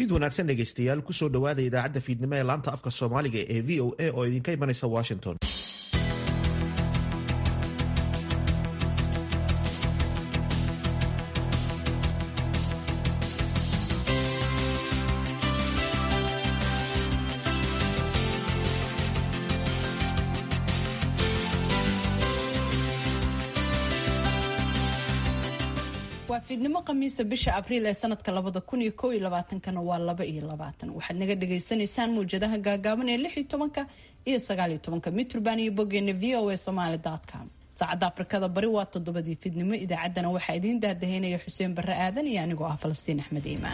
fiid wanaagsan dhegaystayaal kusoo dhowaada idaacadda fiidnimo ee laanta afka soomaaliga ee v o a oo idinka imanaysa washington waa fiidnimo khamiisa bisha abriil ee sanadka labada kun iyo kow iyo labaatankana waa laba iyo labaatan waxaad naga dhagaysanaysaan mawjadaha gaagaaban ee lix iyo tobanka iyo sagaal iyo tobanka mitrban iyo bogeena v o a somaly com saacadda afrikada bari waa toddobadii fiidnimo idaacaddana waxaa idiin daadaheynaya xuseen barre aadan iyo anigoo ah falastiin axmed iimaan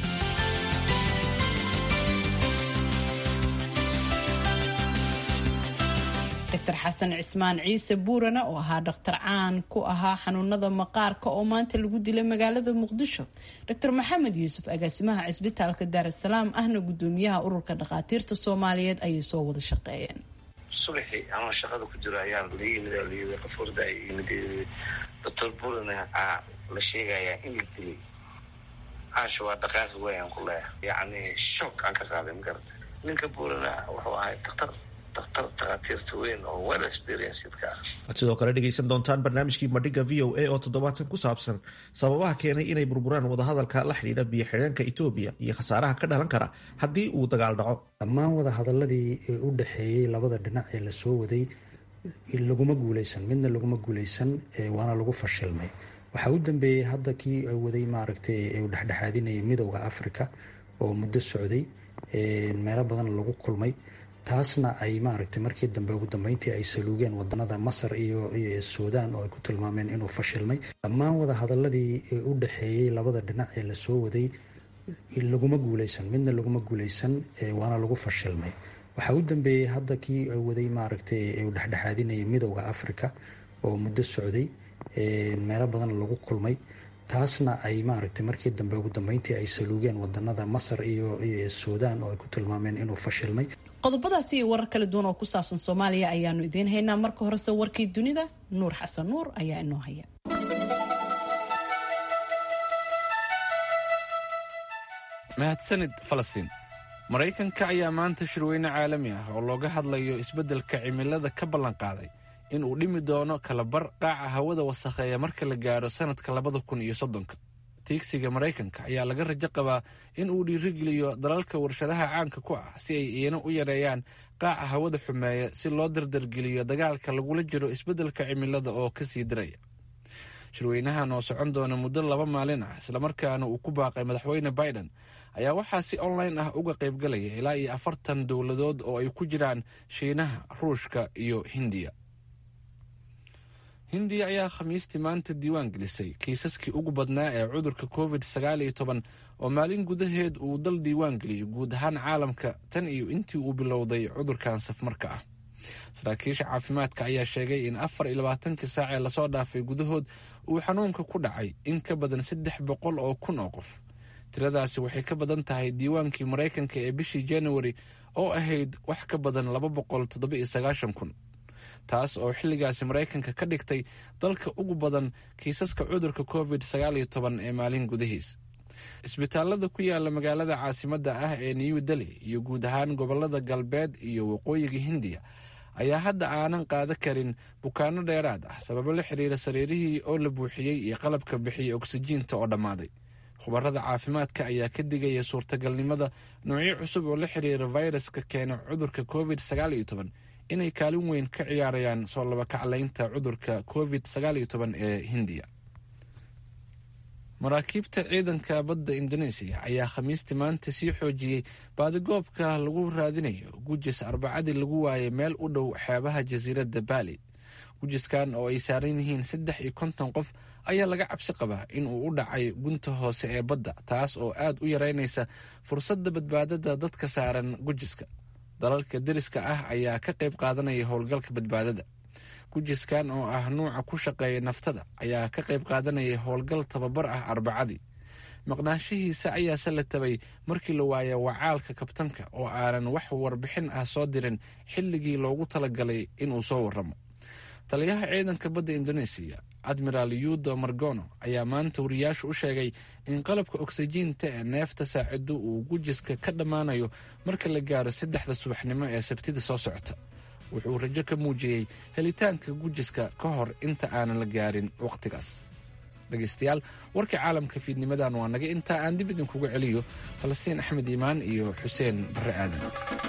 dr xasan cismaan ciise buurana oo ahaa dhakhtar caan ku ahaa xanuunada maqaarka oo maanta lagu dilay magaalada muqdisho dr maxamed yuusuf agaasimaha cisbitaalka daarasalaam ahna gudoomiyaha ururka dhakhaatiirta soomaaliyeed ayay soo wada shaqeeyeen subaxii anoo shaqada ku jiro ayaa la yimid la yii qof horda ay yimid doctor buurana aa la sheegayaa in la dilay caasha waa dhaqaaqi wayaan ku leeya yacni shock aan ka qaaday ma garata ninka buurana wuxuu ahay daktar waad sidoo kale dhegaysan doontaan barnaamijkii madhiga v o a oo toddobaadkan ku saabsan sababaha keenay inay burburaan wadahadalka la xidhiidha biyo xidheenka etoobiya iyo khasaaraha ka dhalan kara haddii uu dagaal dhaco dhammaan wadahadaladii u dhexeeyey labada dhinac ee lasoo waday laguma guuleysan midna laguma guuleysan waana lagu fashilmay waxaa u dambeeyey hadda kii waday maaragtay u dhexdhexaadinayay midowda africa oo muddo socday meelo badan lagu kulmay taasna ay maaragtay markii dambe ugu dambeyntii ay saluugeen wadanada masar iyo suudaan oo ay ku tilmaameen inuu fashilmay dhammaan wadahadaladii u dhexeeyey labada dhinac ee lasoo waday laguma guuleysan midna laguma guuleysan waana lagu fashilmay waxaa u dambeeyey hadda kii waday maaragtay u dhexdhexaadinayay midowda africa oo muddo socday meelo badan lagu kulmay taasna ay maaragtay markii dambe ugu dambeyntii ay saluugeen wadanada masar iyo suudaan oo ay ku tilmaameen inuu fashilmay qodobadaasi iyo warar kala duwan oo ku saabsan soomaaliya ayaanu idiin haynaa marka horese warkii dunida nuur xasan nuur ayaa inoo haya mahadsanid falastiin maraykanka ayaa maanta shirweyne caalami ah oo looga hadlayo isbeddelka cimilada ka ballanqaaday in uu dhimi doono kalabar qaaca hawada wasakheeya marka la gaaro sanadka labada kun iyo soddonka tiigsiga maraykanka ayaa laga rajo qabaa in uu dhiirigeliyo dalalka warshadaha caanka ku ah si ay iina u yareeyaan qaaca hawada xumeeya si loo dardargeliyo dagaalka lagula jiro isbeddelka cimilada oo ka sii diraya shirweynahan oo socon doona muddo laba maalin ah islamarkaana uu ku baaqay madaxweyne biden ayaa waxaa si online ah uga qaybgalaya ilaa iyo afartan dowladood oo ay ku jiraan shiinaha ruushka iyo hindiya hindiya ayaa khamiistii maanta diiwaan gelisay kiisaskii ugu badnaa ee cudurka covid sagaal iyo toban oo maalin gudaheed uu dal diiwaan geliyay guud ahaan caalamka tan iyo intii uu bilowday cudurkan safmarka ah saraakiisha caafimaadka ayaa sheegay in afar iyo labaatankii saac ee lasoo dhaafay gudahood uu xanuunka ku dhacay in ka badan saddex boqol oo kun oo qof tiradaasi waxay ka badan tahay diiwaankii maraykanka ee bishii januari oo ahayd wax ka badan laba boqol toddoba iyo sagaashan kun taas oo xilligaasi maraykanka ka dhigtay dalka ugu badan kiisaska cudurka covid sagaal iyo toban ee maalin gudahiis isbitaalada ku yaala magaalada caasimadda ah ee new delhi iyo guud ahaan gobolada galbeed iyo waqooyiga hindiya ayaa hadda aanan qaada karin bukaano dheeraad ah sababo la xiriira sariirihii oo la buuxiyey iyo qalabka bixiyay oksijiinta oo dhammaaday khubarada caafimaadka ayaa ka digaya suurtagalnimada noocyo cusub oo la xiriira fayraska keena cudurka covid sagaal iyo toban inay kaalin weyn ka ciyaarayaan soo labakaclaynta cudurka covid sagaal iyo toban ee hindiya maraakiibta ciidanka badda indoneesiya ayaa khamiistii maanta sii xoojiyey baadigoobka lagu raadinayo gujis arbacadii lagu waayay meel u dhow xeebaha jasiiradda baali gujiskan oo ay saaran yihiin saddex iyo konton qof ayaa laga cabsi qabaa in uu u dhacay gunta hoose ee badda taas oo aad u yareynaysa fursadda badbaadada dadka saaran gujiska dalalka deriska ah ayaa ka qayb qaadanaya howlgalka badbaadada gujiskan oo ah nuuca ku shaqeeya naftada ayaa ka qayb qaadanaya howlgal tababar ah arbacadii maqnaanshihiisa ayaase la tabay markii la waaya wacaalka kabtanka oo aanan wax warbixin ah soo dirin xilligii loogu talagalay inuu soo waramo taliyaha ciidanka badda indoneesiya admiraal yudo margono ayaa maanta wariyaashu u sheegay in qalabka oksijiinta ee neefta saacido uu gujiska ka dhammaanayo marka la gaaro saddexda subaxnimo ee sabtida soo socota wuxuu rajo ka muujiyey helitaanka gujiska ka hor inta aanan la gaarin wakhtigaas dhegaystayaal warka caalamka fiidnimadan waa naga intaa aan dib idinkuga celiyo falastiin axmed iimaan iyo xuseen barre aadan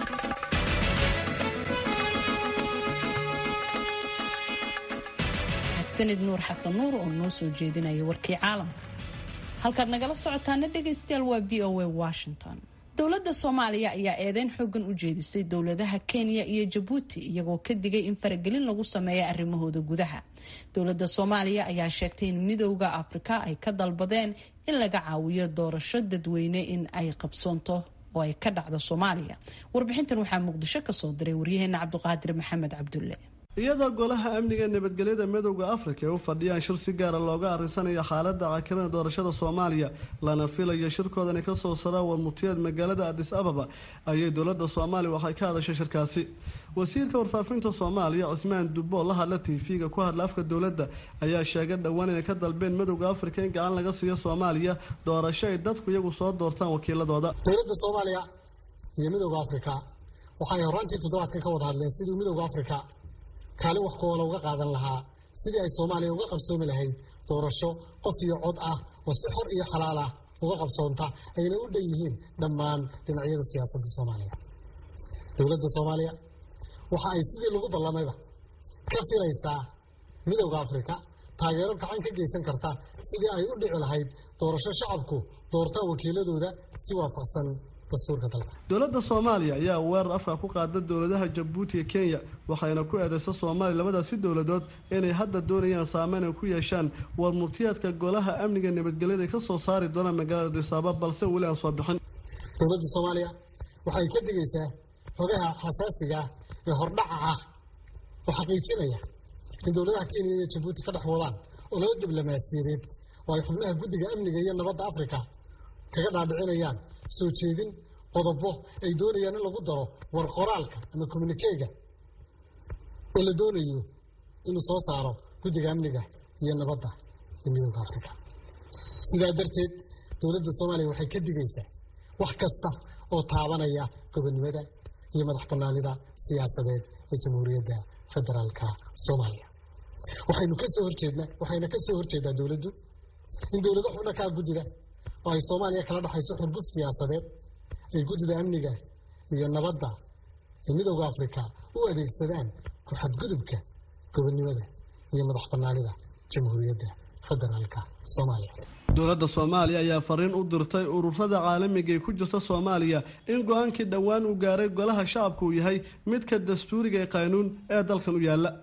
sanid nuur xasan nuur oo noo soo jeedinaya warkii caalamka halkaad nagala socotaana dhegaystayaal waa b o a washington dowladda soomaaliya ayaa eedeyn xoogan u jeedisay dowladaha kenya iyo jabuuti iyagoo ka digay in faragelin lagu sameeya arrimahooda gudaha dowladda soomaaliya ayaa sheegtay in midowda afrika ay ka dalbadeen in laga caawiyo doorasho dadweyne in ay qabsoonto oo ay ka dhacdo soomaaliya warbixintan waxaa muqdisho kasoo diray waryaheena cabdiqaadir maxamed cabdulle iyadoo golaha amniga nabadgelyada midowda afrika ay u fadhiyaan shir si gaara looga arrinsanaya xaaladda cakirada doorashada soomaaliya lana filayo shirkoodan ay kasoo saraan warmutiyeed magaalada adis ababa ayay dowladda soomaaliya waxay ka hadashay shirkaasi wasiirka warfaafinta soomaaliya cismaan dubbo la hadla tv-ga ku hadla afka dowladda ayaa sheegay dhowaan inay ka dalbeen midowda afrika in gacan laga siiyo soomaaliya doorasho ay dadku iyagu soo doortaan wakiiladooda dowladda soomaaliya iyo midowda afrika waxay horaantii toddobaadkan ka wada hadleen sidii midowda afrika kaalin wax kuwala uga qaadan lahaa sidii ay soomaaliya uga qabsoomi lahayd doorasho qof iyo cod ah oo si xor iyo xalaal ah uga qabsoonta ayna u dhan yihiin dhammaan dhinacyada siyaasadda soomaaliya dowladda soomaaliya waxa ay sidii lagu ballamayba ka filaysaa midowda afrika taageero gacan ka geysan karta sidii ay u dhici lahayd doorasho shacabku doortaan wakiiladooda si waafaqsan dowladda soomaaliya ayaa weerar afka ku qaada dowladaha jabuuti iyo kenya waxayna ku eedeysa soomaaliya labadaasi dowladood inay hadda doonayaan saameyn ay ku yeeshaan warmurtiyaadka golaha amniga nabadgelyada ka soo saari doonaan magaalada disaaba balse weli aan soo bixin dowladda soomaaliya waxay ka digaysaa xogaha xasaasiga ah ee hordhaca ah oo xaqiijinaya in dowladaha kenya iyo jabuuti ka dhex wadaan oo laba diblomaasiyadeed oo ay xubnaha guddiga amniga iyo nabadda afrika kaga dhaadhicinayaan soo jeedin qodobo ay doonayaan in lagu daro war qoraalka ama communikega oo la doonayo inuu soo saaro guddiga amniga iyo nabadda iyo midowda afrika sidaa darteed dowladda soomaaliya waxay ka digaysaa wax kasta oo taabanaya gobonnimada iyo madax bannaanida siyaasadeed ee jamhuuriyadda federaalka soomaaliya waxaynu kasoo horjeednaa waxayna ka soo horjeedaa dowladdu in dowlado xubna kaa guddida oo ay soomaaliya kala dhexayso xurgud siyaasadeed ay guddida amniga iyo nabadda ee midowda afrika u adeegsadaan ku xadgudubka gobonnimada iyo madax bannaanida jamhuuriyadda federaalka soomaaliya dowladda soomaaliya ayaa fariin u dirtay ururada caalamiga ee ku jirta soomaaliya in go-aankii dhowaan uu gaaray golaha shacabka uu yahay midka dastuuriga ee qaanuun ee dalkan u yaalla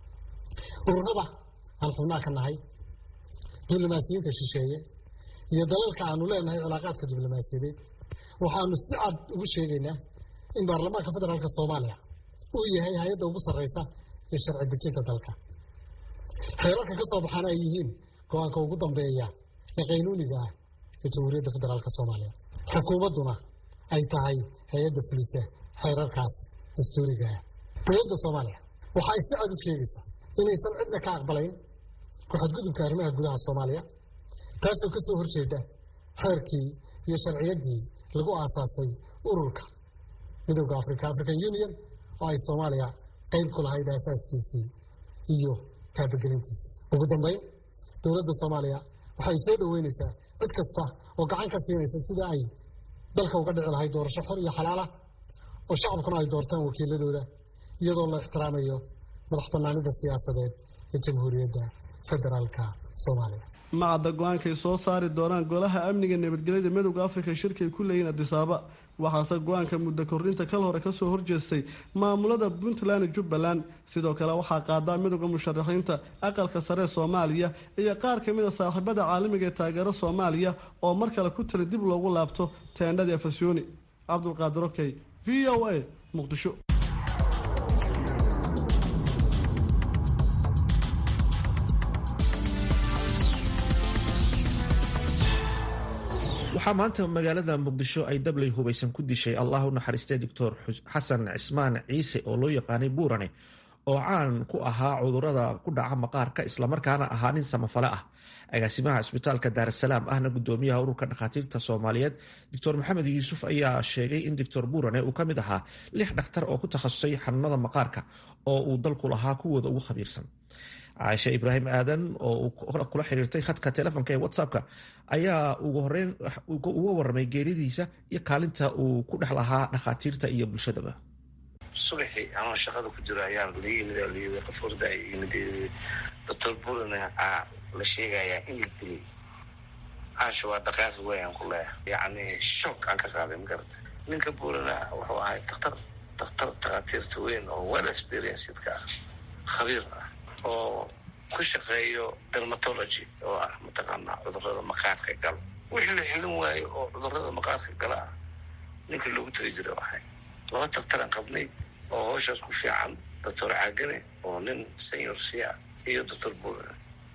ururada aan xubnaha ka nahay diblomaasiyiinta shisheeye iyo dalalka aanu leenahay cilaaqaadka diblomaasiyadeed waxaanu si cad ugu sheegaynaa in baarlamaanka federaalka soomaaliya uu yahay hay-adda ugu sarreysa ee sharci dejinta dalka xeerarka ka soo baxaana ay yihiin go-aanka ugu dambeeya ee qaynuuniga ah ee jamhuuriyadda federaalka soomaaliya xukuumadduna ay tahay hay-adda fulisa xeerarkaas dastuuriga ah dowladda soomaaliya waxa ay si cad u sheegaysaa inaysan cidna ka aqbalayn ku-xadgudubka arrimaha gudaha soomaaliya taasoo ka soo horjeeda xeerkii iyo sharciyaddii lagu aasaasay ururka midowda africa african union oo ay soomaaliya qayb ku lahayd aasaaskiisii iyo taabagelintiisii ugu dambeyn dowladda soomaaliya waxay soo dhoweynaysaa cid kasta oo gacan ka siinaysa sida ay dalka uga dhici lahayd doorasho xor iyo xalaala oo shacabkuna ay doortaan wakiiladooda iyadoo la ixtiraamayo madax bannaanida siyaasadeed ee jamhuuriyadda federaalka soomaaliya macadda go-aankay soo saari doonaan golaha amniga nabadgelyada midowda afrika shirkay ku leeyihin adisaaba waxaase go-aanka muddo korrinta kal hore kasoo horjeestay maamulada puntland jubbaland sidoo kale waxaa qaadaa midowda musharaxiinta aqalka sare ee soomaaliya iyo qaar kamid a saaxiibada caalamiga ee taageero soomaaliya oo mar kale ku tali dib loogu laabto teendhadii afasyooni cabdulqaadir okey v o a muqdisho waxaa maanta magaalada muqdisho ay dabley hubaysan ku dishay allah u naxariistay doctor xasan cismaan ciise oo loo yaqaanay buurane oo caan ku ahaa cudurada ku dhaca maqaarka islamarkaana ahaa nin samafale ah agaasimaha cisbitaalka daarasalaam ahna gudoomiyaha ururka dhakhaatiirta soomaaliyeed doctor maxamed yuusuf ayaa sheegay in doctor buurane uu ka mid ahaa lix dhakhtar oo ku takhasusay xanuunada maqaarka oo uu dalku lahaa kuwooda ugu khabiirsan caaisha ibraahim aadan oo kula xiriirtay khadka telefonka ee whatsappka ayaa ugu horeyn uga waramay geeridiisa iyo kaalinta uu ku dhex lahaa dhakhaatiirta iyo bulshadaba subaxii anoo shaqada ku jiro ayaa la yimid layii qof orda yimid doctor buurane la sheegayaa in la dilay caasha waa dhaqaaq weyan ku leeya yacni shock aan ka qaaday magarata ninka buurana wuxuu ahay daktar daktar takhaatiirta weyn oo well experiencedka ah khabiir ah oo ku shaqeeyo dermatology oo ah mataqaanaa cudurada maqaarka gala wixii la xilin waayo oo cudurada maqaarka gala ah ninka loogu tali jira ahay laba daktaraan qabnay oo howshaas ku fiican doctor caagane oo nin senior c ah iyo doctor buurane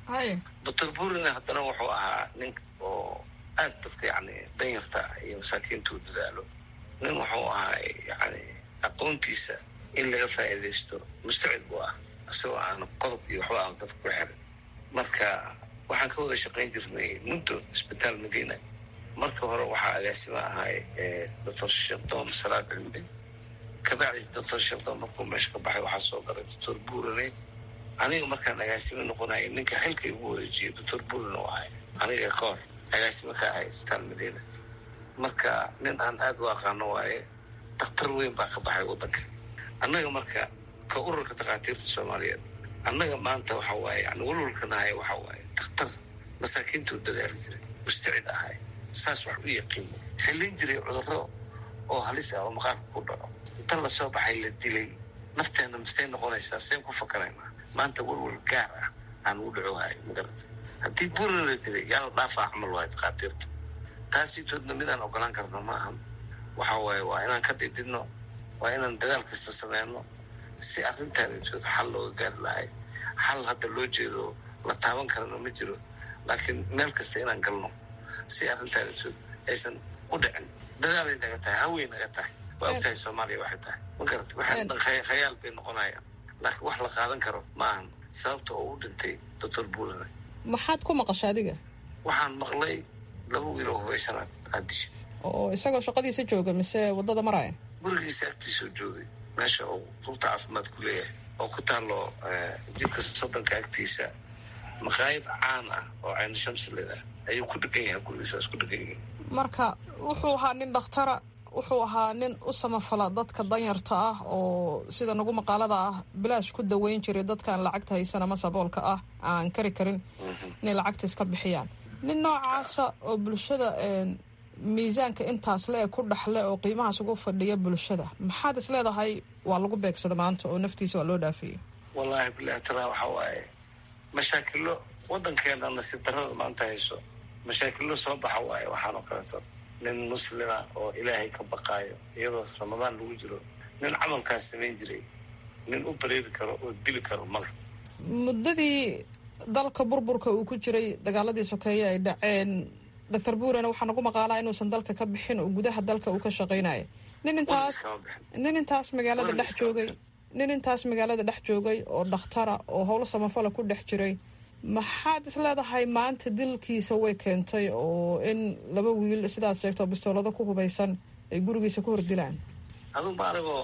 doctor buurane haddana wuxuu ahaa nin oo aad dadka yani danyarta iyo masaakiinta u dadaalo nin wuxuu ahaa yani aqoontiisa in laga faa'iidaysto mustacid buu ah isagoo aan qodob iyo waxba aan dadka ku xirin marka waxaan ka wada shaqayn jirnay muddo isbitaal madiina marka hore waxaa agaasima ahay doctor sheekh doom salaad cilmi kabacdi doctor sheekh doom markuu meesha ka baxay waxaa soo galay doctor buurane aniga markaan agaasimo noqonaya ninka xilka igu wareejiyay doctor buurane u ahay aniga ka hor agaasimo ka ahay isbitaal madiina marka nin aan aada u aqaano waaye dakhtar weyn baa ka baxay waddanka annaga marka ka ururka takhaatiirta soomaaliyeed annaga maanta waxa waaye yani walwalka nahay waxa waaye dakhtar masaakiinta u dadaali jiray mustacid ahay saas wax u yaqiinay xillin jiray cudurro oo halis ah oo maqaarka ku dhaco inta lasoo baxay la dilay nafteenna masay noqonaysaa seen ku fakaraynaa maanta walwal gaar ah aan u dhacohayo magarata haddii buurna la dilay yaa la dhaafaa camal waayo takhaatiirta taasitoodna midaan ogolaan karno ma ahan waxa waaye waa inaan ka dhidhidno waa inaan dadaal kasta sameyno si arrintaanitood xal looga gaari lahay xal hadda loo jeedo la taaban karana ma jiro laakiin meel kasta inaan galno si arrintaanitood aysan u dhicin dadaalay naga tahay hawey naga tahay waa ogtahay soomaaliya waxay tahay ma garata waxaan dhan khayaal bay noqonayaan laakiin wax la qaadan karo ma ahan sababta oo u dhintay doctor buulane maxaad ku maqasha adiga waxaan maqlay laba wiil oo hubaysanaad aadisha oo isagoo shaqadiisa jooga mise waddada maraya gurigiisa agtiisoo joogay meesha uu rubta caafimaad ku leeyahay oo ku taalo jidka soddonka agtiisa maqaayad caan ah oo cayna shamsiledah ayuu ku dhegan yahay gurigiisa waa isku dhegan yihin marka wuxuu ahaa nin dhakhtara wuxuu ahaa nin u samafala dadka danyarta ah oo sida nagu maqaalada ah bilaash ku daweyn jiray dadkaan lacagta haysan ama saboolka ah aan kari karin inay lacagta iska bixiyaan nin noocaasa oo bulshada miisaanka intaas le ku dhexle oo qiimahaas ugu fadhiya bulshada maxaad is leedahay waa lagu beegsada maanta oo naftiisa waa loo dhaafiyey wallaahi bilahi talaa waxa waaye mashaakilo waddankeena nasiib darrada maanta hayso mashaakilo soo baxa waaye waxaan oo kaleeto nin muslima oo ilaahay ka baqaayo iyadoo ramadaan lagu jiro nin camalkaas samayn jiray nin u bareeri karo oo dili karo male muddadii dalka burburka uu ku jiray dagaaladii sokeeye ay dhaceen doctor buurane waxaa nagu maqaalaa inuusan dalka ka bixin oo gudaha dalka uu ka shaqaynayo nin intaas nin intaas magaalada dhex joogay nin intaas magaalada dhex joogay oo dhakhtara oo howlo samafala ku dhex jiray maxaad is leedahay maanta dilkiisa way keentay oo in laba wiil sidaad sheegto bistoolado ku hubaysan ay gurigiisa ku hordilaan adugu ma anigoo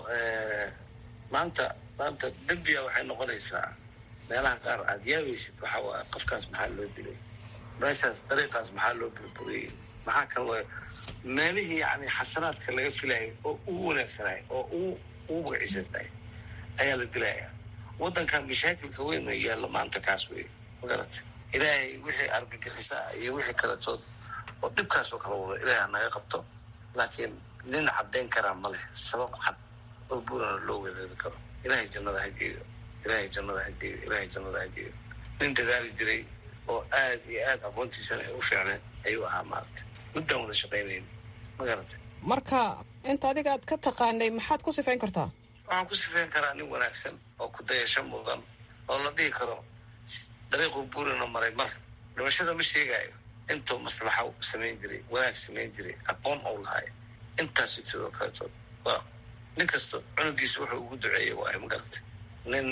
maanta maanta dembiya waxay noqonaysaa meelaha qaar aad yaabaysid waxa waay qofkaas maxaa loo dilay meeshaas dariiqaas maxaa loo burburiyey maxaa kan loo meelihii yani xasanaadka laga filayay oo ugu wanaagsanay oo ugu ugu magaciisantahay ayaa la dilayaa waddankan mashaakilka weyn oo yaalla maanta kaas wey magarata ilaahay wixii argagixisa iyo wixii kaletood oo dhibkaas oo kala wado ilaahay hanaga qabto laakiin nin caddayn karaa ma leh sabab cad oo buurana loo wereeri karo ilaahay jannada ha geeyo ilaahay jannada ha geeyo ilaahay jannada ha geeyo nin dadaali jiray oo aad iyo aad aqoontiisana ay u fiicneen ayuu ahaa maaragta muddaan wada shaqaynayn magarata marka inta adiga aad ka taqaanay maxaad ku sifayn kartaa waxaan ku sifayn karaa nin wanaagsan oo ku dayasho mudan oo la dhihi karo dariiquu buurina maray mar dhimashada ma sheegaayo intuu maslaxa samayn jiray wanaag samayn jiray aqoon ou lahay intaas sidoo kaletood waa nin kasto cunugiisa wuxuu ugu duceeyay waayo magarata nin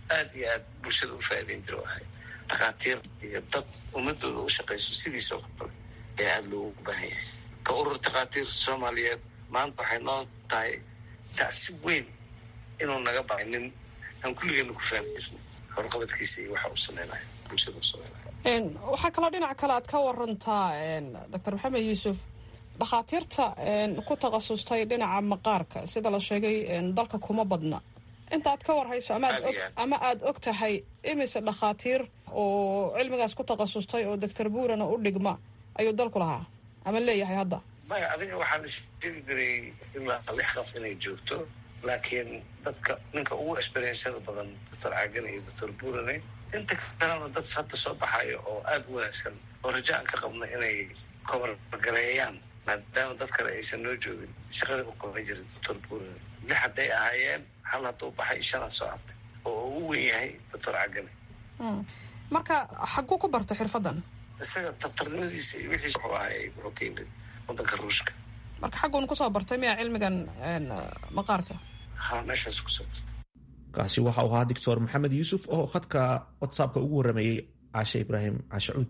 aad iyo aad bulshada u faa'iideyn jira ahay dhakhaatiir iyo dad ummadooda u shaqayso sidiisoo kale ayaa aada loogu baahan yahay ka urur dhakhaatiir soomaaliyeed maanta waxay noo tahay tacsi weyn inuu naga baxay nin aan kulligeena ku fahmi jirin horqabadkiisa iyo waxa uu sameynaya bulshada u sameynaya waxaa kaloo dhinac kale aad ka warantaa doctor maxamed yuusuf dhakhaatiirta ku takhasustay dhinaca maqaarka sida la sheegay dalka kuma badna inta aad ka warhayso ama aada og tahay imise dhakhaatiir oo cilmigaas ku takhasustay oo doctor buurana u dhigma ayuu dalku lahaa ama leeyahay hadda maya adiga waxaa la sheegi jiray ilaa lix qof inay joogto laakiin dadka ninka ugu experiencada badan doctor cagane iyo doctor buurane inta kalena dad hadda soo baxayo oo aada u wanaagsan oo raja aan ka qabno inay kobargareeyaan maadaama dad kale aysan noo joogin shaqada u qaban jiray doctor buurane lix hadday ahaayeen hal hadduu baxay shanaad soo artay oo ugu wen yahay doctor cagane marka xaguu ku bartay xirfadan isaga daktarnimadiisa iyo wixiis wuxuu ahay wuxuu ka yimid wadanka ruushka marka xagguuna kusoo bartay miya cilmigan maqaarka ha meeshaas kusoo bartay kaasi waxa uu ahaa doctor maxamed yuusuf oo khadka whatsappka ugu warameeyey caashe ibraahim caashe cuud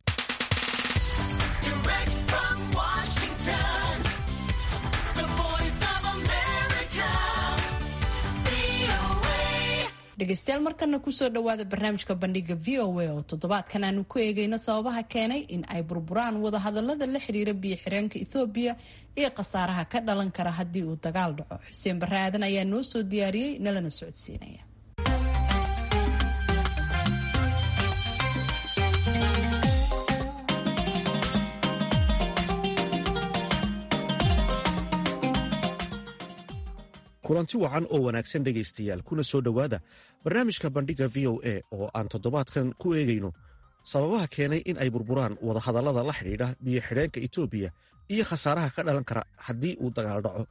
dhegeystayaal markana kusoo dhawaada barnaamijka bandhiga v o a oo toddobaadkan aanu ku eegayno sababaha keenay in ay burburaan wadahadalada la xiriira biyo xireenka ethoobiya iyo khasaaraha ka dhalan kara haddii uu dagaal dhaco xuseen barre aadan ayaa noo soo diyaariyey nalana socodsiinaya kulanti wacan oo wanaagsan dhegaystayaal kuna soo dhowaada barnaamijka bandhiga v o a oo aan toddobaadkan ku eegayno sababaha keenay in ay burburaan wadahadallada la xidhiidha biyo xidheenka etoobiya iyo khasaaraha ka dhalan kara haddii uu dagaal dhaco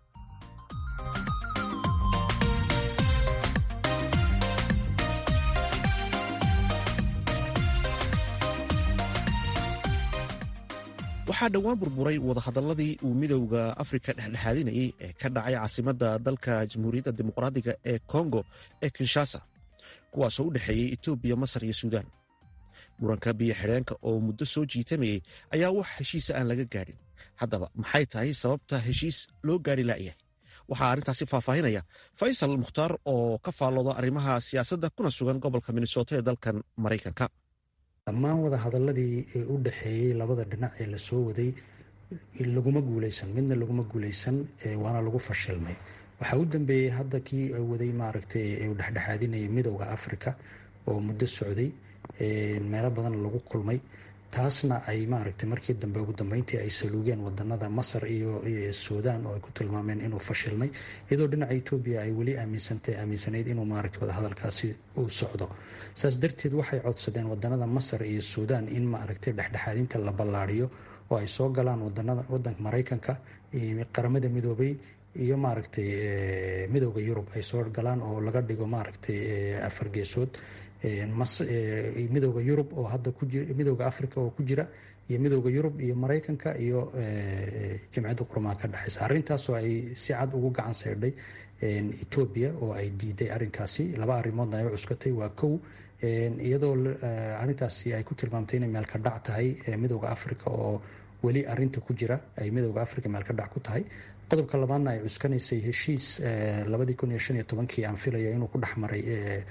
waxaa dhowaan burburay wadahadalladii uu midowda afrika dhexdhexaadinayey ee ka dhacay caasimadda dalka jamhuuriyadda dimuqraadiga ee kongo ee kinshasa kuwaasoo u dhexeeyey etoobiya masar iyo suudaan muranka biyo xidheenka oo muddo soo jiitamayey ayaa wax heshiisa aan laga gaadhin haddaba maxay tahay sababta heshiis loo gaari la'yahay waxaa arrintaasi faahfaahinaya faysal mukhtaar oo ka faallooda arrimaha siyaasadda kuna sugan gobolka minnesota ee dalkan maraykanka dhammaan wadahadaladii u dhexeeyey labada dhinac ee lasoo waday laguma guuleysan midna laguma guuleysan waana lagu fashilmay waxaa u dambeeyey hadda kii waday maaragtay uu dhexdhexaadinayay midowda africa oo muddo socday meelo badan lagu kulmay taasna ay maaragtay markii dambe ugu dambeyntii ay saluugeen wadanada masar iyo suudaan oo ay ku tilmaameen inuu fashilmay iyadoo dhinaca etoobiya ay weli aaminsantay aaminsanayd inuu maaragtay wadahadalkaasi uu socdo saas darteed waxay codsadeen wadanada masar iyo suudaan in maaragtay dhexdhexaadinta la ballaariyo oo ay soo galaan wadanada wadanka maraykanka qaramada midoobay iyo maaragtay midowda yurub ay soo galaan oo laga dhigo maaragtay afar geesood midowda yurub oo hadda midowda africa oo ku jira iyo midowda yurub iyo maraykanka iyo jamciyadda qurmaan ka dhexeysa arrintaasoo ay si cad ugu gacan saydhay etoobiya oo ay diiday arrinkaasi laba arrimoodna ay u cuskatay waa kow iyadoo arrintaasi ay ku tilmaamtay inay meelka dhac tahay midowda africa oo weli arinta ku jira ay midowda africa meelka dhac ku tahay qodobka labaadna ay cuskanaysay heshiis labadii kun iyo shan iyo tobankii aan filaya inuu ku dhex maray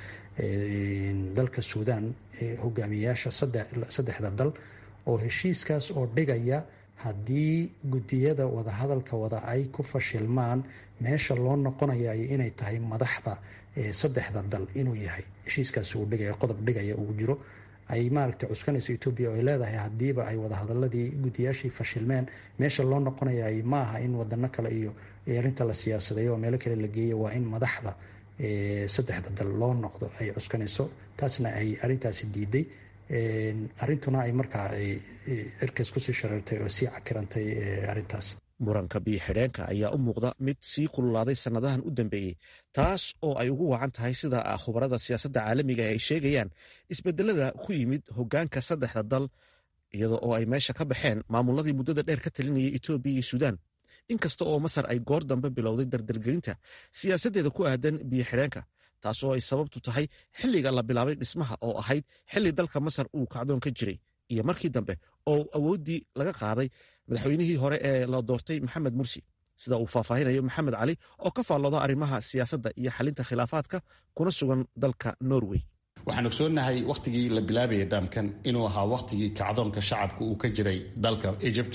dalka suudaan hogaamiyayaasha saddexda dal oo heshiiskaas oo dhigaya haddii guddiyada wadahadalka wada ay ku fashilmaan meesha loo noqonaya inay tahay madaxda saddexda dal inuu yahay heshiiskaasi uu dhigaya qodob dhigaya uu jiro ay maaragtay cuskanayso etoobiya oo ay leedahay haddiiba ay wadahadaladii guddiyaashii fashilmeen meesha loo noqonayay ma aha in wadano kale iyo arrinta la siyaasadeeyo oo meelo kale la geeya waa in madaxda saddexda dal loo noqdo ay cuskanayso taasna ay arrintaasi diiday arrintuna ay markaa cirkays kusii shareertay oo sii cakirantay arrintaas muranka biyo xidheenka ayaa u muuqda mid sii kululaaday sannadahan u dambeeyey taas oo ay ugu wacan tahay sida khubarada siyaasadda caalamiga ay sheegayaan isbedelada ku yimid hoggaanka saddexda dal iyada oo ay meesha ka baxeen maamuladii muddada dheer ka talinayay etoobiya iyo suudaan inkasta oo masar ay goor dambe bilowday dardargelinta siyaasaddeeda ku aadan biyo xidheenka taasoo ay sababtu tahay xilliga la bilaabay dhismaha oo ahayd xilli dalka masar uu kacdoon ka jiray iyo markii dambe oo awooddii laga qaaday madaxweynihii hore ee la doortay maxamed mursi sida uu faahfaahinayo maxamed cali oo ka faallooda arrimaha siyaasadda iyo xalinta khilaafaadka kuna sugan dalka norway waxaan ogsoonnahay wakhtigii la bilaabaya dhaamkan inuu ahaa wakhtigii kacdoonka shacabka uu ka jiray dalka egypt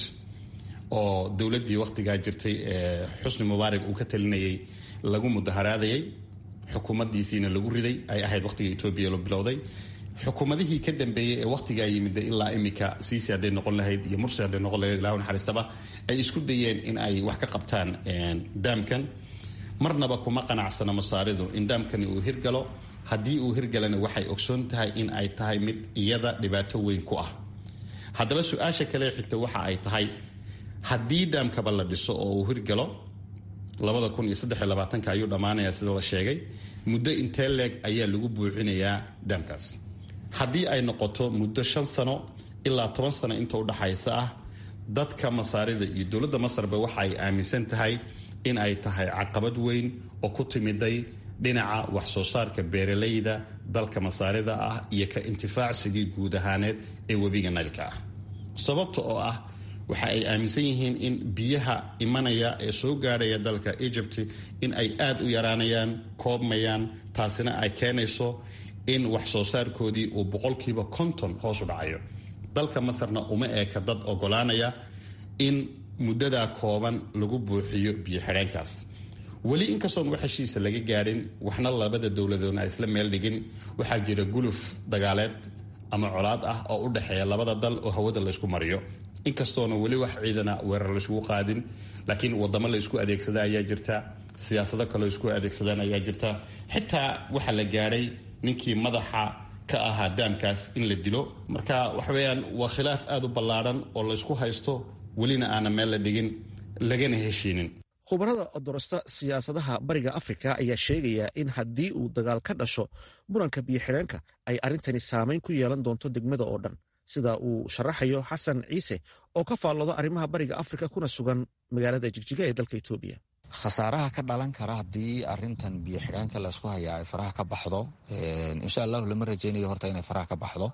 oo dowladdii wakhtigaa jirtay ee xusni mubaarak uu ka talinayay lagu mudaharaadayay xukuumaddiisiina lagu riday ay ahayd wakhtiga etoobiya la bilowday xukuumadihii ka dambeeyey ee wakhtigaa yimid ilaa imika siisi hadday noqon lahayd iyo mursi hadday noqon lahayd ilaa naxariistaba ay isku dayeen in ay wax ka qabtaan daamkan marnaba kuma qanacsana masaaridu in daamkani uu hirgalo haddii uu hirgalana waxay ogsoon tahay in ay tahay mid iyada dhibaato weyn ku ah haddaba su-aasha kale xigta waxa ay tahay haddii daamkaba la dhiso oo uu hirgalo labada kun iyo saddex iyo labaatanka ayuu dhammaanaya sida la sheegay muddo intee leeg ayaa lagu buuxinayaa daamkaas haddii ay noqoto muddo shan sano ilaa toban sano inta udhaxaysa ah dadka masaarida iyo dowladda masarba waxa ay aaminsan tahay in ay tahay caqabad weyn oo ku timiday dhinaca wax soo saarka beeralayda dalka masaarida ah iyo ka intifaacsigii guud ahaaneed ee webiga naylka ah sababta oo ah waxa ay aaminsan yihiin in biyaha imanaya ee soo gaadhaya dalka egypt in ay aada u yaraanayaan koobmayaan taasina ay keenayso in wax soo saarkoodii uu boqolkiiba konton hoos u dhacayo dalka masarna uma eeka dad ogolaanaya in muddadaa kooban lagu buuxiyo biyo xidheenkaas weli inkastoon wax heshiisa laga gaadhin waxna labada dowladoodna ay isla meel dhigin waxaa jira guluf dagaaleed ama colaad ah oo u dhexeeya labada dal oo hawada laysku mariyo inkastoona weli wax ciidana weerar layskugu qaadin laakiin wadamo la isku adeegsada ayaa jirta siyaasado kaleo isku adeegsadaan ayaa jirta xitaa waxaa la gaadhay ninkii madaxa ka ahaa daamkaas in la dilo marka waxaweyaan waa khilaaf aada u ballaadhan oo laysku haysto welina aana meel la dhigin lagana heshiinin khubarada odorosta siyaasadaha bariga afrika ayaa sheegaya in haddii uu dagaal ka dhasho muranka biyo-xidheenka ay arrintani saamayn ku yeelan doonto degmada oo dhan sida uu sharaxayo xasan ciise oo ka faallooda arrimaha bariga afrika kuna sugan magaalada jigjiga ee dalka etoobiya khasaaraha ka dhalan kara haddii arintan biyo xidhaanka laysku hayaa ay faraha ka baxdo insha allahu lama rajaynayo horta inay faraha ka baxdo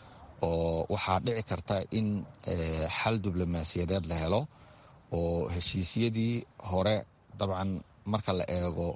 oo waxaa dhici karta in xal diblomaasiyadeed la helo oo heshiisyadii hore dabcan marka la eego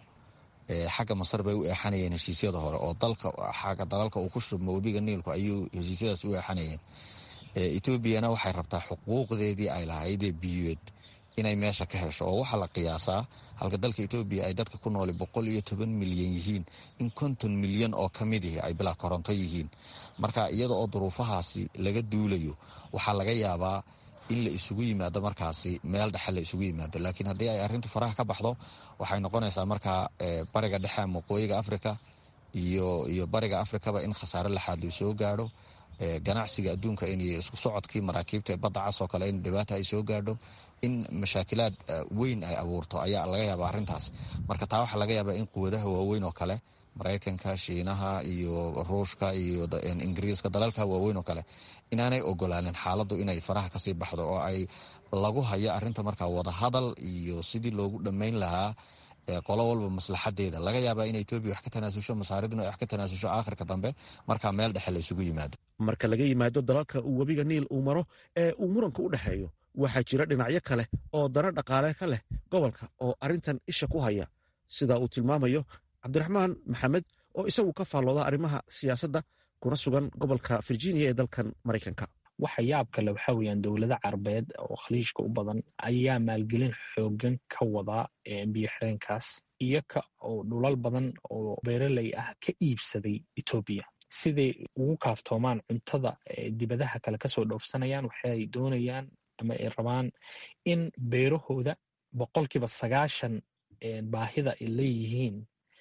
xagga masar bay u eexanayeen heshiisyada hore oo dalka xagga dalalka uu ku shubmo webiga niilku ayuu heshiisyadaas u eexanayeen etoobiyana waxay rabtaa xuquuqdeedii ay lahaydee biyoed inay meesha ka hesho oo waxaa la qiyaasaa halka dalka etoobiya ay dadka ku nooli boqol iyo toban milyan yihiin in konton milyan oo ka mid ihi ay bilaa koronto yihiin marka iyada oo duruufahaasi laga duulayo waxaa laga yaabaa in la isugu yimaado markaasi meel dhexe la isugu yimaado laakiin haddii ay arrintu faraha ka baxdo waxay noqonaysaa markaa bariga dhexe ama waqooyiga afrika iyo iyo bariga afrikaba in khasaare laxaad luu soo gaadho ganacsiga adduunka in isku socodkii maraakiibta badda cas oo kale in dhibaata ay soo gaadho in mashaakilaad weyn ay abuurto ayaa laga yaaba arrintaas marka taa waxaa laga yaabaa in quwadaha waaweyn oo kale maraykanka shiinaha iyo ruushka iyo ingiriiska dalalka waaweyn oo kale inaanay ogolaanin xaaladdu inay faraha kasii baxdo oo ay lagu hayo arrinta markaa wadahadal iyo sidii loogu dhammayn lahaa qolo walba maslaxadeeda laga yaabaa in etoobiya wax ka tanaasusho masaariduna wax ka tanaasusho aakhirka dambe markaa meel dhexe la isugu yimaado marka laga yimaado dalalka uu webiga niil uu maro ee uu muranka u dhexeeyo waxaa jira dhinacyo kale oo dana dhaqaale ka leh gobolka oo arrintan isha ku haya sida uu tilmaamayo cabdiraxmaan maxamed oo isagu ka faallooda arrimaha siyaasadda kuna sugan gobolka virginia ee dalkan maraykanka waxa yaab kale waxaa weyaan dowlado carabeed oo khaliijka u badan ayaa maalgelin xoogan ka wada biyo xireenkaas iyoka oo dhulal badan oo beeraley ah ka iibsaday etoobiya siday ugu kaaftoomaan cuntada dibadaha kale kasoo dhoofsanayaan waxay doonayaan ama ay rabaan in beerahooda boqolkiiba sagaashan baahida ay leeyihiin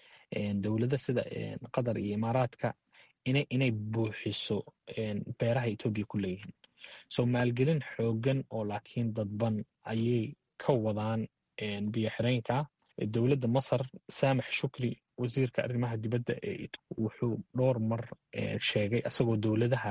dowlada sida qatar iyo imaaraadka inay buuxiso beeraha etoobiya ku leeyihiin so maalgelin xoogan oo laakiin dadban ayay ka wadaan biyo xireenka dowladda masar saamax shukri wasiirka arrimaha dibadda ee wuxuu dhowr mar sheegay asagoo dowladaha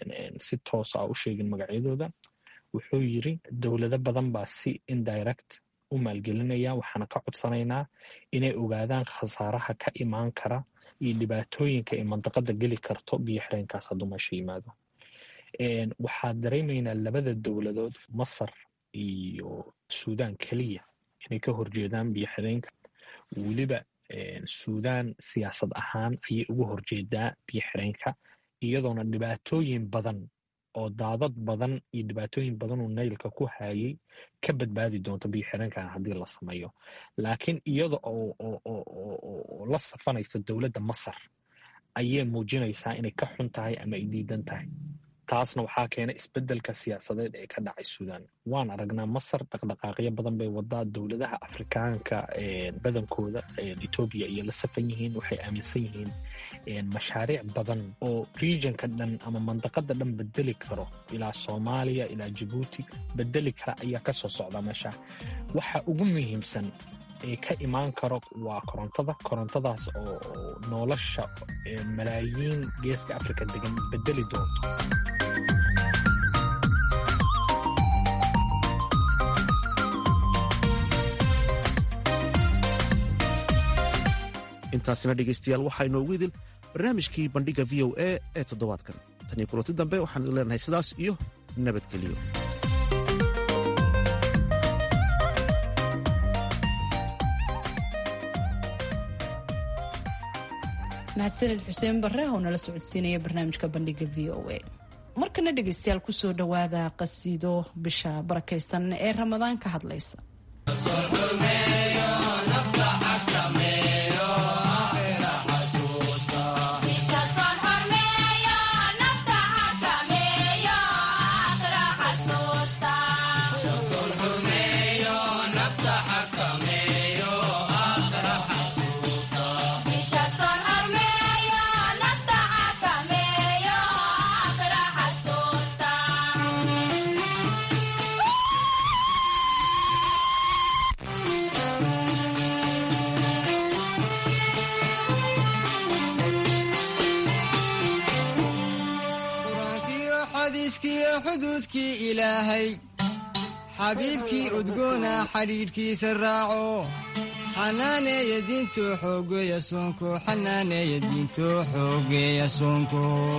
si toosa a u sheegin magacyadooda wuxuu yiri dowlado badan baa si indirect u maalgelinaya waxaana ka codsanaynaa inay ogaadaan khasaaraha ka imaan kara iyo dhibaatooyinka ay mandaqada geli karto biyo xireenkaas hadduu meesha yimaado waxaa dareemaynaa labada dowladood masar iyo suudaan keliya inay ka horjeedaan biyo xireenka weliba suudaan siyaasad ahaan ayay uga horjeedaa biyo xireenka iyadoona dhibaatooyin badan oo daadad badan iyo dhibaatooyin badan uu naylka ku hayay ka badbaadi doonto biyo xireenkan haddii la sameeyo laakiin iyada oo la safanaysa dowladda masar ayay muujinaysaa inay ka xun tahay ama ay diidan tahay taasna waxaa keenay isbedelka siyaasadeed ee ka dhacay suudaan waan aragnaa masar dhaqdhaqaaqyo badan bay wadaa dowladaha afrikaanka badankooda etoobiya iyo la safan yihiin waxay aaminsan yihiin mashaariic badan oo regionka dhan ama mandaqada dhan bedeli karo ilaa soomaaliya ilaa jabuuti bedeli kara ayaa kasoo socda meesha waxa ugu muhiimsan ee ka imaan karo waa korontada korontadaas oo nolosha malaayiin geeska afrika degan bedeli doonto intaasina dhegaystayaal waxaa inoogu idil barnaamijkii bandhigga v o a ee toddobaadkan tan iyo kulanti dambe waxaan idin leenahay sidaas iyo nabadgeliyo mahadsaned xuseen barre oo nala socodsiinaya barnaamijka bandhigga v o a markana dhegaystayaal kusoo dhowaada qasiido bisha barakaysan ee ramadaan ka hadlaysa xuduudkii ilaahay xabiibkii udgoona xadhiidhkiisa raaco xanaaneeya diinto xoogeeya soonko xanaaneeya diinto xoogeeya soonko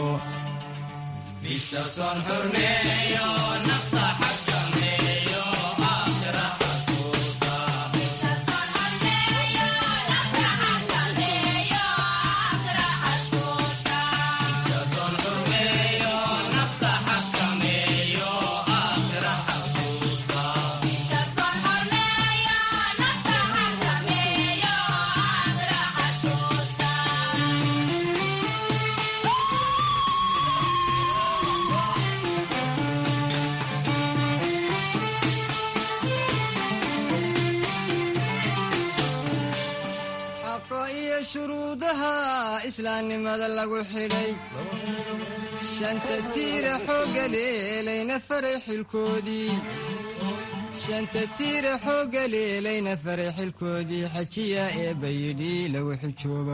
shuruudaha islaamnimada lagu xidhay shanta tiira xooga leelayna faray xilkoodii shanta tiira xooga leelayna faray xilkoodii xajiya ee bayidhi lagu xujooba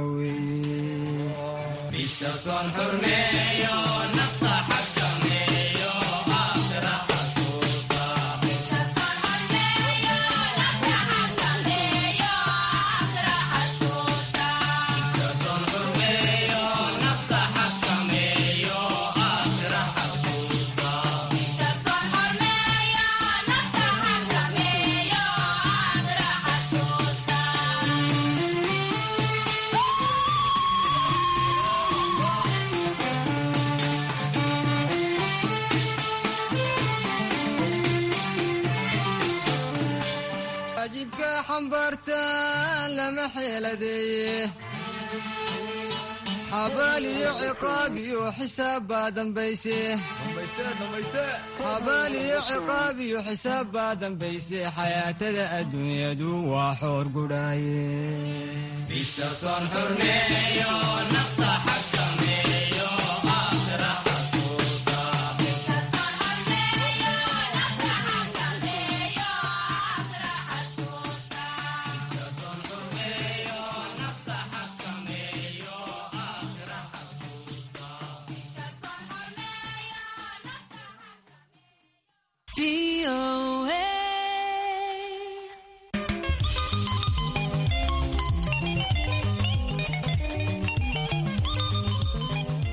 weeye waajibka xambaartaan lama xeeladeeye xabaal iyo ciqaab iyo xisaab baa dambayse xabaal iyo ciqaab iyo xisaab baa dambayse xayaatada adduunyadu waa xoor gudhaaye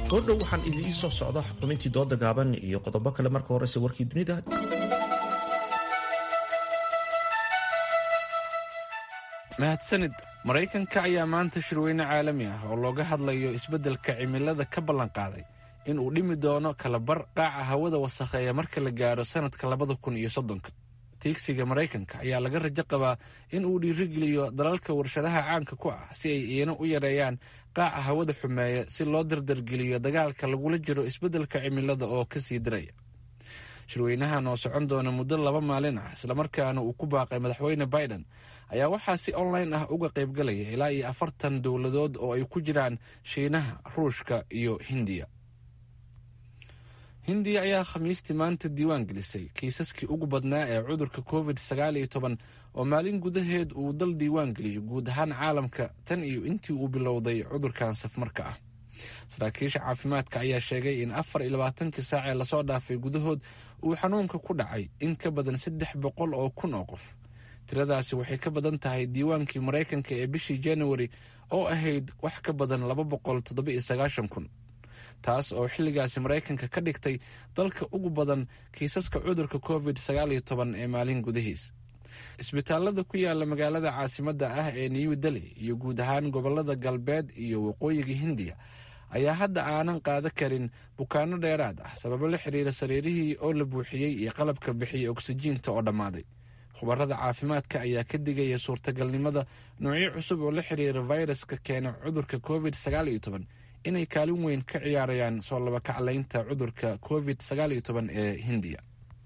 goordhow waxaan idiin soo socda xubintii dooda gaaban iyo qodobo kale marka horese warkii dunida mahadsanid maraykanka ayaa maanta shirweyne caalami ah oo looga hadlayo isbeddelka cimilada ka ballanqaaday in uu dhimi doono kalabar qaaca hawada wasakheeya marka la gaaro sannadka labada kun iyo soddonka tiigsiga maraykanka ayaa laga rajo qabaa in uu dhiirigeliyo dalalka warshadaha caanka ku ah si ay iina u yareeyaan qaaca hawada xumeeya si loo dardargeliyo dagaalka lagula jiro isbeddelka cimilada oo ka sii diraya shirweynahan oo socon doona muddo laba maalin ah islamarkaana uu ku baaqay madaxweyne biden ayaa waxaa si online ah uga qaybgalaya ilaa iyo afartan dowladood oo ay ku jiraan shiinaha ruushka iyo hindiya hindiya ayaa khamiistii maanta diiwaan gelisay kiisaskii ugu badnaa ee cudurka covid sagaal iyo toban oo maalin gudaheed uu dal diiwaan geliyo guud ahaan caalamka tan iyo intii uu bilowday cudurkan safmarka ah saraakiisha caafimaadka ayaa sheegay in afar iyo labaatankii saac ee lasoo dhaafay gudahood uu xanuunka ku dhacay in ka badan saddex boqol oo kun oo qof tiradaasi waxay ka badan tahay diiwaankii maraykanka ee bishii januari oo ahayd wax ka badan laba boqol toddoba iyo sagaashan kun taas oo xilligaasi maraykanka ka dhigtay dalka ugu badan kiisaska cudurka covid sagaal iyo toban ee maalin gudahiis isbitaalada ku yaala magaalada caasimadda ah ee new delhi iyo guud ahaan gobolada galbeed iyo waqooyiga hindiya ayaa hadda aanan qaada karin bukaano dheeraad ah sababo la xiriira sariirihii oo la buuxiyey iyo qalabka bixiyay oksijiinta oo dhammaaday khubarada caafimaadka ayaa ka digaya suurtagalnimada noocyo cusub oo la xiriira fayraska keena cudurka covid sagaal iyo toban inay kaalin weyn ka ciyaarayaan soo labakaclaynta cudurka covid sagaal iyo toban ee hindiya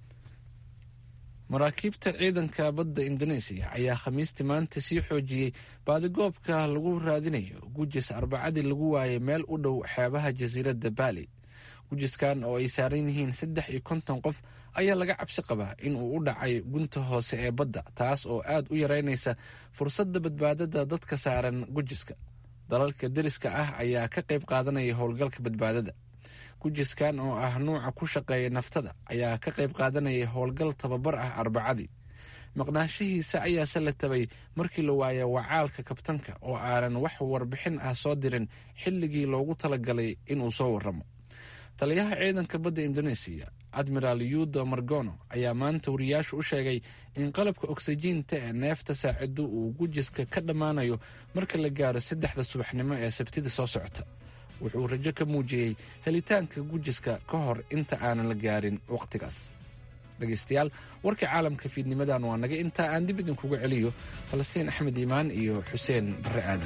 maraakiibta ciidanka badda indoneesiya ayaa khamiistii maanta sii xoojiyey baadigoobka lagu raadinayo gujis arbacadii lagu waayay meel u dhow xeebaha jasiiradda baali gujiskan oo ay saaran yihiin saddex iyo konton qof ayaa laga cabsi qabaa in uu u dhacay gunta hoose ee badda taas oo aad u yareynaysa fursadda badbaadada dadka saaran gujiska dalalka deriska ah ayaa ka qayb qaadanaya howlgalka badbaadada gujiskan oo ah nuuca ku shaqeeya naftada ayaa ka qayb qaadanaya howlgal tababar ah arbacadii maqnaashihiisa ayaase la tabay markii la waaya wacaalka kabtanka oo aanan wax warbixin ah soo dirin xilligii loogu talagalay inuu soo waramo taliyaha ciidanka badda indoneesiya admiraal yudo margono ayaa maanta wariyaashu u sheegay in qalabka oksijiinta ee neefta saacido uu gujiska ka dhammaanayo marka la gaaro saddexda subaxnimo ee sabtida soo socota wuxuu rajo ka muujiyey helitaanka gujiska ka hor inta aanan la gaarin wakhtigaas dhegaystayaal warkii caalamka fiidnimadan waa naga intaa aan dib idinkuga celiyo falastiin axmed iimaan iyo xuseen barre aadan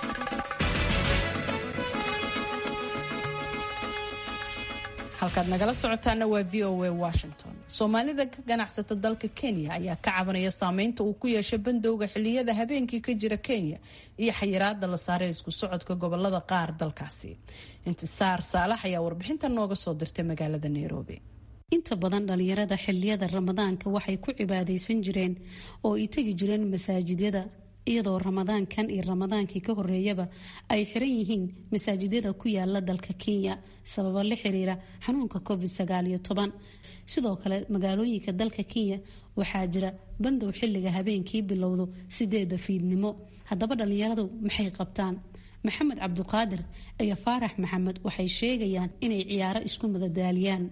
halkaad nagala socotaana waa v o a washington soomaalida ka ganacsata dalka kenya ayaa ka cabanaya saameynta uu ku yeeshay bandowga xiliyada habeenkii ka jira kenya iyo xayiraada la saaray isku socodka gobolada qaar dalkaasi intisaar saalax ayaa warbixinta nooga soo dirtay magaalada nairobi inta badan dhalinyarada xiliyada ramadaanka waxay ku cibaadaysan jireen oo ay tegi jireen masaajidyada iyadoo ramadaankan iyo ramadaankii ka horeeyaba ay xiran yihiin masaajidyada ku yaala dalka kenya sababo la xiriira xanuunka covid sagaaliyo toban sidoo kale magaalooyinka dalka kenya waxaa jira bandow xilliga habeenkii bilowdo sideeda fiidnimo haddaba dhalinyaradu maxay qabtaan maxamed cabduqaadir iyo faarax maxamed waxay sheegayaan inay ciyaaro isku madadaaliyaan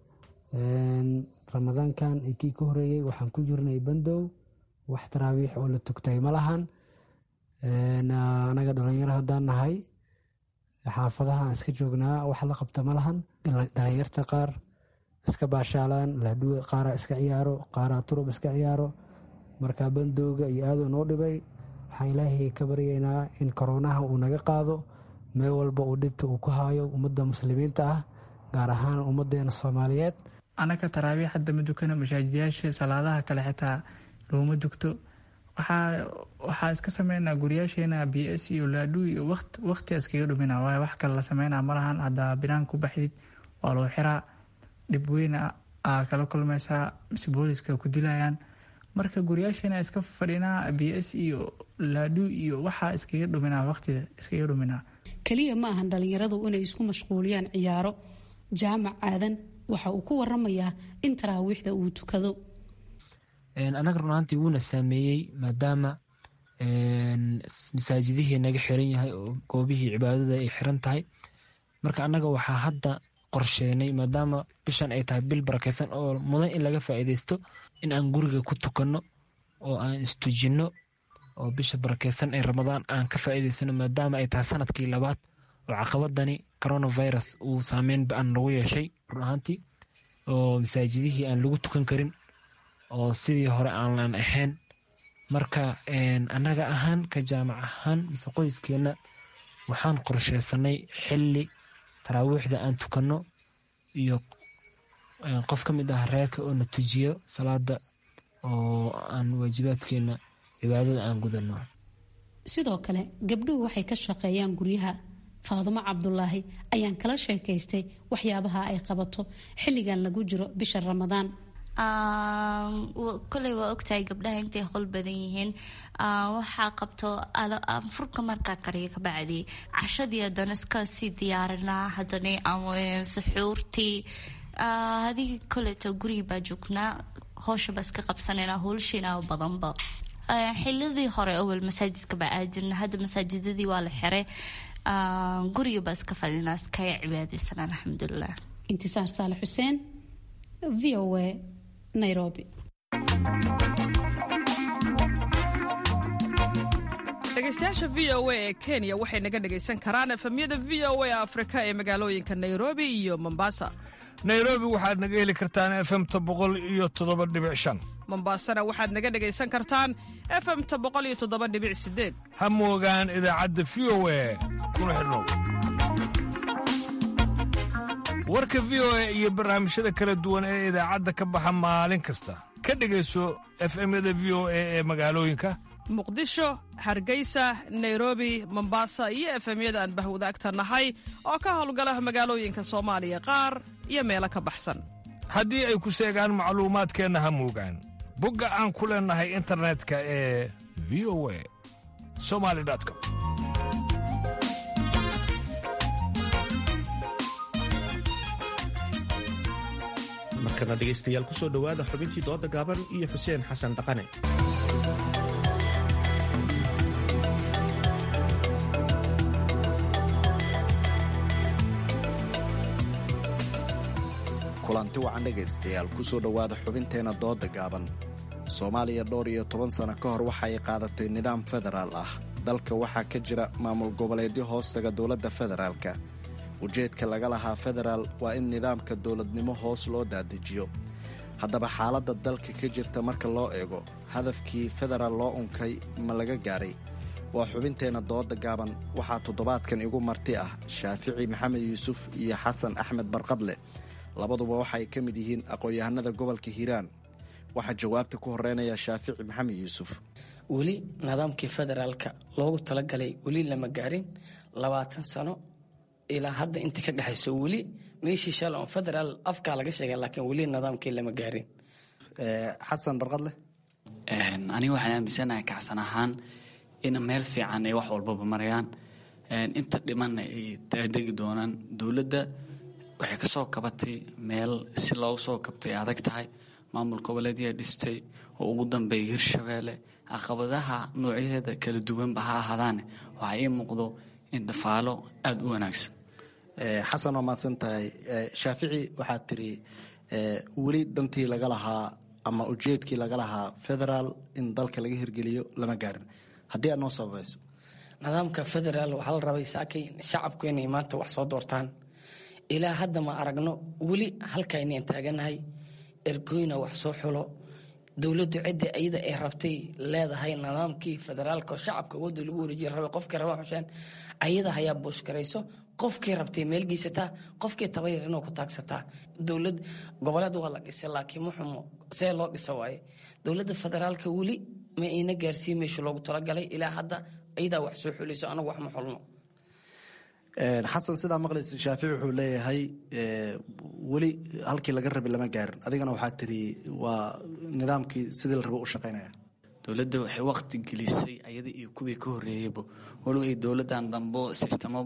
ramadaankan kii ka horeeyey waxaan ku jirnay bandow wax taraawiix oo la tugtay ma lahan anaga dhalinyaro haddaan nahay xaafadahaan iska joognaa wax la qabta ma lahan dhalinyarta qaar iska baashaalaan laadhuwe qaaraa iska ciyaaro qaaraa turub iska ciyaaro marka bandowga iyo aaduu noo dhibay waxaan ilaahay ka baryaynaa in koroonaha uu naga qaado meel walba uu dhibta uu ku haayo ummadda muslimiinta ah gaar ahaan ummadeena soomaaliyeed anaka taraabiix hadda ma dukano mashaajidyaasha salaadaha kale xitaa looma dugto waxaa iska sameynaa guryaasheena b s iyo laadhu iyo waqti iskaga dhumina waayo wax kale la sameynaa malahan haddaa binaan ku baxdid waa loo xiraa dhib weyn aa kala kulmaysaa mise booliska ku dilayaan marka guryaasheena iska fadhinaa b s iyo laadhu iyo waxaa iskaga dhuminaa waqtida iskaga dhuminaa keliya ma ahan dhalinyaradu inay isku mashquuliyaan ciyaaro jaamac aadan waxa uu ku waramayaa in taraawiixda uu tukado anaga runaantii wuuna saameeyey maadaama masaajidihii naga xiran yahay oo goobihii cibaadada ay xiran tahay marka annaga waxaa hadda qorsheenay maadaama bishan ay tahay bil barakeysan oo mudan in laga faa'iideysto in aan guriga ku tukanno oo aan istujinno oo bisha barakeysan ee ramadaan aan ka faa'iideysano maadaama ay tahay sanadkii labaad oo caqabadani coronavirus uu saameyn ba-an lagu yeeshay run ahaantii oo masaajidihii aan lagu tukan karin oo sidii hore aanan ahayn marka annaga ahaan ka jaamac ahaan mise qoyskeenna waxaan qorsheysanay xilli taraawiixda aan tukanno iyo qof ka mid ah reerka oo na tujiyo salaada oo aan waajibaadkeenna cibaadada aan gudanno sidoo kale gabdhuhu waxay ka shaqeeyaan guryaha faadumo cabdulaahi ayaan kala sheekaystay waxyaabaha ay qabato xilligan lagu jiro bisha ramadaan koley waa ogtahay gabdhaha intay hol badan yihiin waxaa qabto furka markaa kariya ka bacdi cashadii haddana iska sii diyaarinaa haddana suxuurtii hadii koleeto gurigi baa joognaa hooshaba iska qabsanayna howlshiina badanba xilidii hore awel masaajidka baa aadjirna hadda masaajidadii waa la xiray guriga baa iska fadhinaa iskaya cibaadeysan alxamdulilah intisaar saale xuseen v o a nairobi dhegeystayaasha v o a ee kenya waxay naga dhegaysan karaan efemyada v o a afrika ee magaalooyinka nairobi iyo mombasa nairobi waxaad naga heli kartaan efemta boqol iyo toddoba dhibic shan mombasana waxaad naga dhegaysan kartaan efemta boqol iyo toddoba dhibic sideed ha moogaan idaacadda v o a kuna xidhnow warka v o a iyo barnaamijyada kala duwan ee idaacadda ka baxa maalin kasta ka dhegayso efemyada v o a ee magaalooyinka muqdisho hargeysa nairobi mombasa iyo efemyada aan bahwadaagta nahay oo ka howlgala magaalooyinka soomaaliya qaar iyo meelo ka baxsan haddii ay ku seegaan macluumaadkeenna ha moogaan bogga aan ku leennahay internetka ee v o a somali com markana dhegaystayaal kusoo dhowaada xubintii dooda gaaban iyo xuseen xasan dhaqane kulanti wacan dhegaystayaal kusoo dhowaada xubinteenna dooda gaaban soomaaliya dhowr iyo toban sano ka hor waxa ay qaadatay nidaam federaal ah dalka waxaa ka jira maamul goboleedyo hoostaga dowladda federaalka ujeedka laga lahaa federaal waa in nidaamka dowladnimo hoos loo dadejiyo haddaba xaaladda dalka ka jirta marka loo eego hadafkii federaal loo unkay ma laga gaaray waa xubinteenna dooda gaaban waxaa toddobaadkan igu marti ah shaafici maxamed yuusuf iyo xasan axmed barqadle labaduba waxaay ka mid yihiin aqoon-yahanada gobolka hiiraan waxaa jawaabta ku horeynaya shaafici maxamed yuusuf weli nidaamkii federaalka loogu talagalay weli lama gaarin labaatan sano ilaa hadda inta ka dhexayso weli meeshii shalay on federaal afkaa laga sheegay laakiin weli nidaamkii lama gaarin xasan barqadle aniga waxaan aaminsanahay kacsan ahaan in meel fiican ay wax walbaba marayaan inta dhimanna ay daadegi doonaan dowladda waxay ka soo kabatay meel si loogu soo kabtay adag tahay maamul goboleedyaa dhistay oo ugu dambeeya hirshabeelle caqabadaha noocyaheeda kala duwanba ha ahaadaane waxaa ii muuqdo in dafaalo aada u wanaagsan xasan waa mahadsan tahay shaafici waxaad tiri weli dantii laga lahaa ama ujeedkii laga lahaa federaal in dalka laga hirgeliyo lama gaarin haddii aad noo sababayso nidaamka federaal waxaa la rabay saakay shacabku inay maanta wax soo doortaan ilaa hadda ma aragno weli halkaynaan taaganahay ergoyna wax soo xulo dowladdu cidda iyada ay rabtay leedahay nidaamkii federaalka oo shacabka awoodda lagu wareejiya rabay qofkii raba xuseen ayada hayaa buushkarayso qofkii rabtay meel geysataa qofkii tabayar inuu ku taagsataa dowlad goboleed waa la dhisay laakiin muxumo see loo dhisa waaye dowladda federaalka weli ma ayna gaarsiin meesha loogu talagalay ilaa hadda iyadaa wax soo xulayso anagu wax ma xulno xasan sidaa maqlaysa shaafici wuxuu leeyahay weli halkii laga rabay lama gaarin adigana waxaa tiri waa nidaamkii sidii la rabo u shaqaynaya dowladda waxay waqti gelisay ayada iyo kuwii ka horeeyeyba walow ay dowladdan dambo sistemo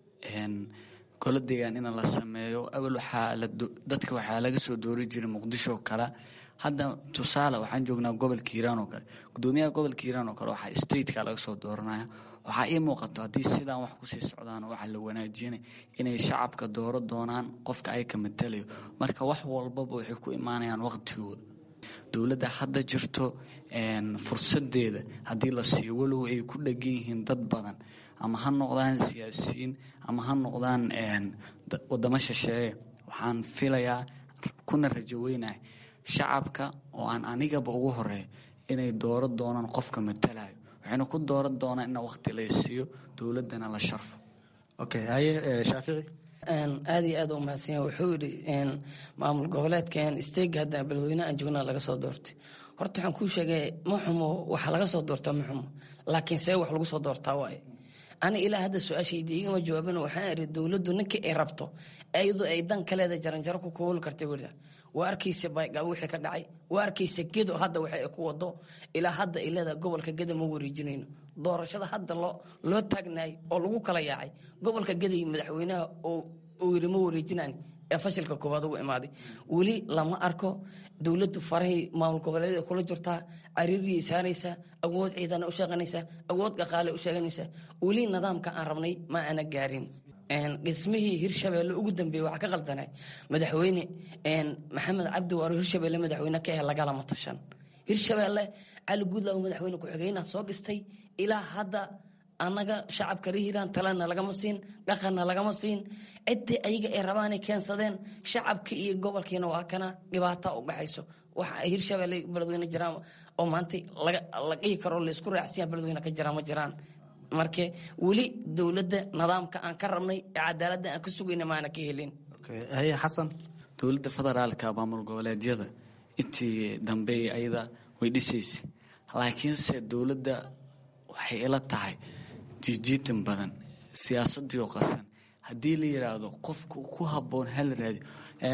golo deegaan in la sameeyo awal waxaa dadka waxaa laga soo doori jiray muqdisho kale hadda tusaale waxaan joognaa gobolka hiiraan oo kale gudoomiyaha gobolka hiiraan oo kale waxaa stateka laga soo dooranaya waxaa ii muuqato haddii sidaan wax kusii socdaan waxa la wanaajinay inay shacabka dooro doonaan qofka ay ka matalayo marka wax walbaba waxay ku imaanayaan waqtigooda dowladda hadda jirto fursadeeda haddii la siiyo walow ay ku dhegan yihiin dad badan ama ha noqdaan siyaasiyiin ama ha noqdaan wadamo shisheeye waxaan filayaa kuna rajo weynahay shacabka oo aan anigaba ugu horeeyo inay dooro doonaan qofka matalayo waxayna ku dooran doonaan in waqti la siiyo dowladdana la sharfo okay haye shaafici aad iyo aad u mahadsan yahay wuxuu yidhi maamul goboleedkan isteega hadda beledweyne aan joognaa laga soo doortay horta waxaan kuu sheegay ma xumo waxaa laga soo doortaa ma xumo laakiin see wax lagu soo doortaa waaye ani ilaa hadda su-aashayda igama jawaabin waxaan iri dowladdu ninkii ay rabto iyadoo ay dan kaleeda jaranjaro ku kooli kartay weli waa arkaysa baygaabo wixii ka dhacay waa arkaysa gedo hadda waxa ay ku wado ilaa hadda ay leedahay gobolka geda ma wareejinayno doorashada hadda loo loo taagnaay oo lagu kala yaacay gobolka geda iyo madaxweynaha uu yiri ma wareejinaan ee fashilka koowaad ugu imaaday weli lama arko dowladdu farahay maamul goboleed kula jirtaa cariiriyay saaraysaa awood ciidana u sheeganaysaa awood dhaqaale u sheeganaysaa weli nidaamka aan rabnay ma ana gaarin dhismihii hirshabeelle ugu dambeeyey waxaa ka qaldanay madaxweyne maxamed cabdi waaro hirshabeelle madaxweyne ka ah lagalama tashan hirshabeelle cali guudlaaw madaxweyne ku-xigeenah soo gistay ilaa hadda annaga shacabka rehiiraan talena lagama siin dhaqanna lagama siin ciddii ayaga ay rabaanay keensadeen shacabka iyo gobolkiina waa kana dhibaata u dhaxayso waxa ay hirshabeelle beledweyne jiraan oo maanta la dhihi karo laysku raacsiya beledweyne ka jiraan ma jiraan marka weli dowladda nidaamka aan ka rabnay ee cadaaladda aan ka sugayna maana ka helin haye xasan dowladda federaalka maamul goboleedyada intii dambe ayada way dhisaysa laakiinse dowladda waxay ila tahay jiijiitan badan siyaasadii oo qasan haddii la yidhaahdo qofka ku habboon hala raadiyo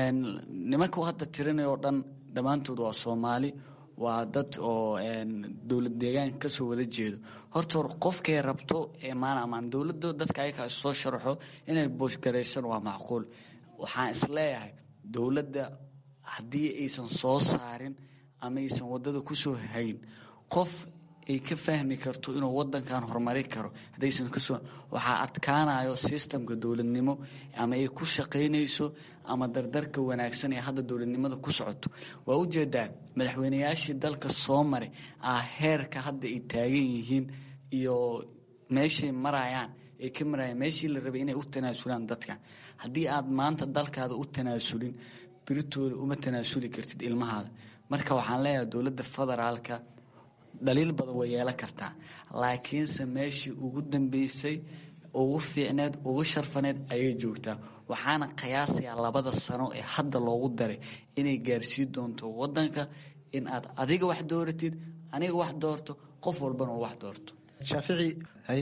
nimanka hadda tirinayoo dhan dhammaantood waa soomaali waa dad oo dowlad deegaanka kasoo wada jeedo horta hor qofkay rabto maana amaan dowladda dadka ayaga soo sharaxo inay boosgaraysan waa macquul waxaan isleeyahay dowladda haddii aysan soo saarin ama aysan wadada kusoo hayn qof ay ka fahmi karto inuu wadankan horumari karo haddaysan kasoo waxaa adkaanayo sistamka dowladnimo ama ay ku shaqaynayso ama dardarka wanaagsan ee hadda dowladnimada ku socoto waa ujeedaa madaxweynayaashii dalka soo maray ah heerka hadda ay taagan yihiin iyo meeshay marayaan ay ka marayaan meeshii la rabay inay u tanaasulaan dadkan haddii aad maanta dalkaada u tanaasulin biritooda uma tanaasuli kartid ilmahaada marka waxaan leeyahay dowladda federaalka dhaliil badan way yeelan kartaa laakiinse meeshii ugu dambeysay ugu fiicneed ugu sharfaneed ayay joogtaa waxaana qiyaasayaa labada sano ee hadda loogu daray inay gaarsii doonto wadanka in aad adiga wax dooratid aniga wax doorto qof walbana uu wax doorto shaafici haye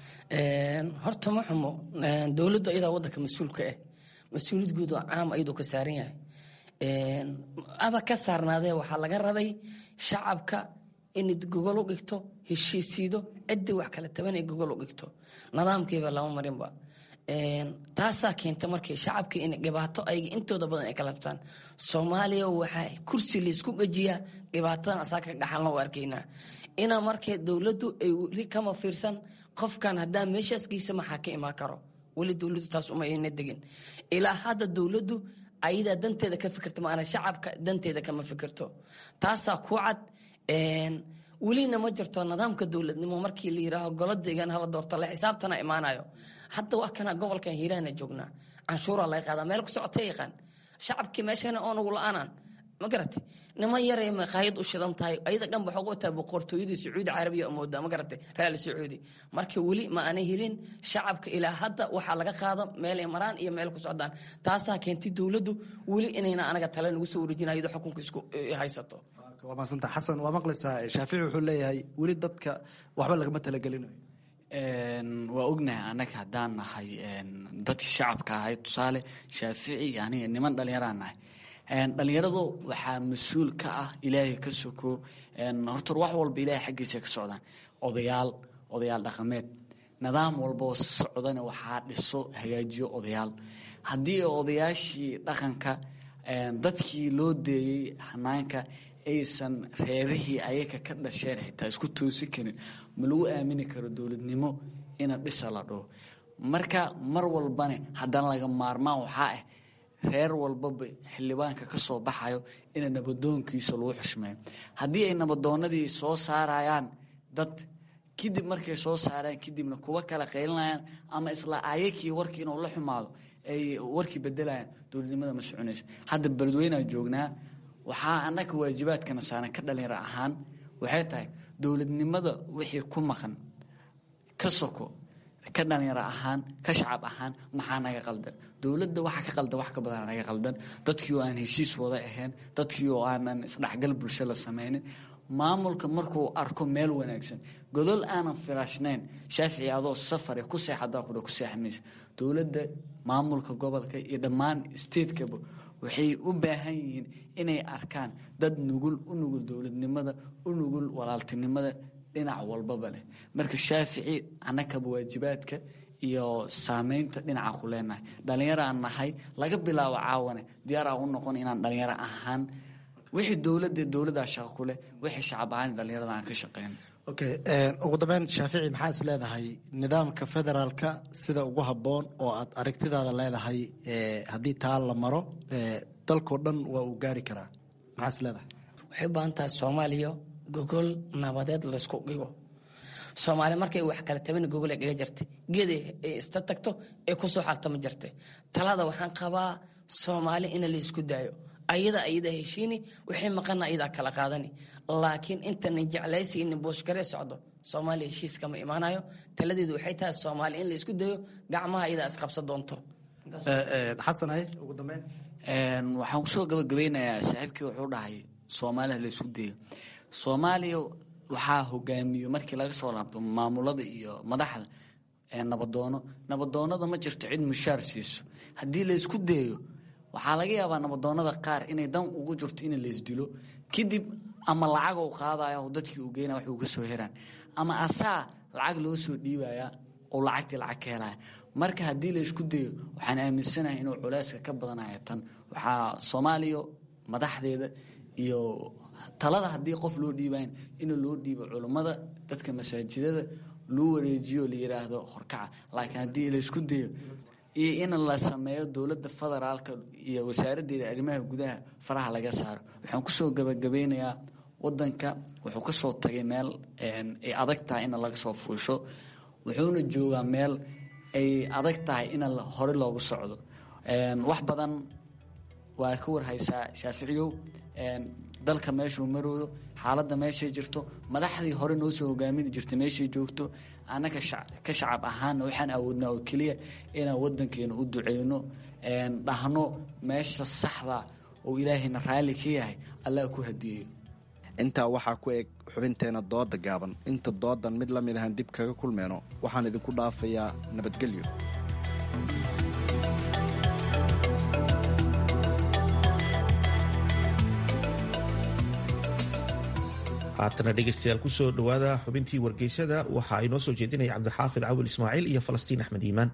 horta ma xumo dowladdu ayadaa wadanka mas-uulka ah mas-uuliyad guud oo caam ayadoo ka saaran yahay aba ka saarnaadee waxaa laga rabay shacabka inad gogol u dhigto heshiisiido ciddii wax kala taban ay gogol u dhigto nidaamkiiba lama marinba taasaa keenta markii shacabkii in dhibaato ayga intooda badan ay kala habtaan soomaaliya waxaa kursi laysku gejiyaa dhibaatadan asaa ka dhaxalna u arkaynaa inaa markee dowladdu ay weli kama fiirsan qofkan haddaa meeshaas geysa maxaa ka imaan karo weli dowladdu taas uma ayna degin ilaa hadda dowladdu ayadaa danteeda ka fikirta maana shacabka danteeda kama fikirto taasaa ku cad welina ma jirto nidaamka dowladnimo markii la yiraaho golo deegaan hala doorto la xisaabtana imaanayo hadda waa kana gobolkan hiiraana joognaa canshuuraa laga qaadaa meel ku socota yaqaan shacabkii meeshana oonugu la-aanaan ma garatay niman yaray maqaayad u shidan tahay ayada dhan waxaa ugu wataa boqortooyadii sacuudi carabiya moodaa ma garatay raali sacuudi marka weli ma aanay helin shacabka ilaa hadda waxaa laga qaada meelay maraan iyo meel ku socdaan taasaa keentay dowladdu weli inayna anaga tale nagu soo wareejinayo iyadoo xukunka isku haysato waa maasanta xasan waa maqlaysaa shaafici wuxuu leeyahay weli dadka waxba lagama talagelinayo waa ognahay annaga haddaan nahay dadkii shacabka ahay tusaale shaafici aniga niman dhallinyaraan nahay dhallinyaradu waxaa mas-uul ka ah ilaahay ka soko hortor wax walba ilaahay xaggiisa ka socdaan odayaal odayaal dhaqameed nidaam walboo socdana waxaa dhiso hagaajiyo odayaal haddii odayaashii dhaqanka dadkii loo deeyey hanaanka aysan reerihii ayaga ka dhasheen xitaa isku toosi karin ma lagu aamini karo dowladnimo ina dhisa la dhaho marka mar walbane haddana laga maarmaan waxaa ah reer walbaba xildhibaanka ka soo baxayo ina nabadoonkiisa lagu xushmeeyo haddii ay nabadoonadii soo saarayaan dad kadib markay soo saaraan kadibna kuwa kala qaylinayaan ama isla ayakii warkii inuu la xumaado ay warkii bedelayaan dowladnimada ma soconayso hadda beledweynaa joognaa waxaa annaga waajibaadkana saaran ka dhalinyaro ahaan waxay tahay dowladnimada wixii ku maqan ka soko ka dhalinyaro ahaan ka shacab ahaan maxaa naga qaldan dowladda waxa ka qaldan wax ka badan naga qaldan dadkii oo aan heshiis wada ahayn dadkii oo aanan isdhexgal bulsho la samaynin maamulka markuu arko meel wanaagsan godol aanan firaashnayn shaafici adoo safare ku seexadaa kudha ku seexmaysa dowladda maamulka gobolka iyo dhammaan statekaba waxay u baahan yihiin inay arkaan dad nugul u nugul dowladnimada u nugul walaaltinimada dhinac walbaba leh marka shaafici annakaba waajibaadka iyo saameynta dhinaca ku leenahay dhallinyaro aan nahay laga bilaabo caawane diyaar aan u noqon inaan dhallinyaro ahaan wixii dowladda dowladdaa shaqo ku leh wixii shacab ahaan dhallinyarada aan ka shaqeyno okay ugu dambeyn shaafici maxaa is leedahay nidaamka federaalka sida ugu habboon oo aad aragtidaada leedahay haddii taa la maro dalkao dhan waa uu gaari karaa maxaa is leedahay waxay u baahan tahay soomaaliya gogol nabadeed laysku dhigo soomaali markay wax kala tabana gogol ay dhiga jirtay geeday ay ista tagto ee kusoo xaltama jirtay talada waxaan qabaa soomaali in la isku daayo ayada ayada heshiini wixii maqana ayadaa kala qaadani laakiin intanin jeclaysi inin booshkaree socdo soomaaliya heshiis kama imaanayo taladeedu waxay tahay soomaali in la isku dayo gacmaha ayadaa isqabsa doonto xasan hay ugu dambeyn waxaan kusoo gabagabeynayaa saaxiibkii wuxuu dhahay soomaaliha la isku dayo soomaaliya waxaa hogaamiyo markii laga soo laabto maamulada iyo madaxda nabadoono nabadoonada ma jirto cid mushaar siiso haddii la isku dayo waxaa laga yaabaa nabadoonada qaar inay dan ugu jirto in laysdilo kadib ama lacag u qaadaya oo dadkii uu geynaya wax uu ka soo heraan ama asaa lacag loo soo dhiibaya oo lacagtii lacag ka helaya marka haddii la isku dayo waxaan aaminsanahay inuu culeyska ka badanaya tan waxaa soomaaliya madaxdeeda iyo talada haddii qof loo dhiibayn in loo dhiibo culummada dadka masaajidada loo wareejiyo la yiraahdo horkaca laakiin haddii la isku dayo iyo in la sameeyo dowladda federaalka iyo wasaaraddeeda arrimaha gudaha faraha laga saaro waxaan kusoo gabagabeynayaa wadanka wuxuu ka soo tagay meel ay adag tahay in laga soo fuusho wuxuuna joogaa meel ay adag tahay in hore loogu socdo wax badan waa ka warhaysaa shaaficiyow dalka meeshuu marooyo xaaladda meeshay jirto madaxdii hore noo soo hogaamin jirtay meeshay joogto annaga ka shacab ahaana waxaan awoodnaa oo keliya inaan wadankeena u duceyno dhahno meesha saxda oo ilaahayna raalli ka yahay allah ku hadiyeeyo intaa waxaa ku eg xubinteena dooda gaaban inta doodan mid la mid ahaan dib kaga kulmeyno waxaan idinku dhaafayaa nabadgelyo haatana dhegeystayaal kusoo dhowaada xubintii wargeysada waxa ay noo soo jeedinaya cabdixaafid cawil ismaaciil iyo falastiin axmed iimaan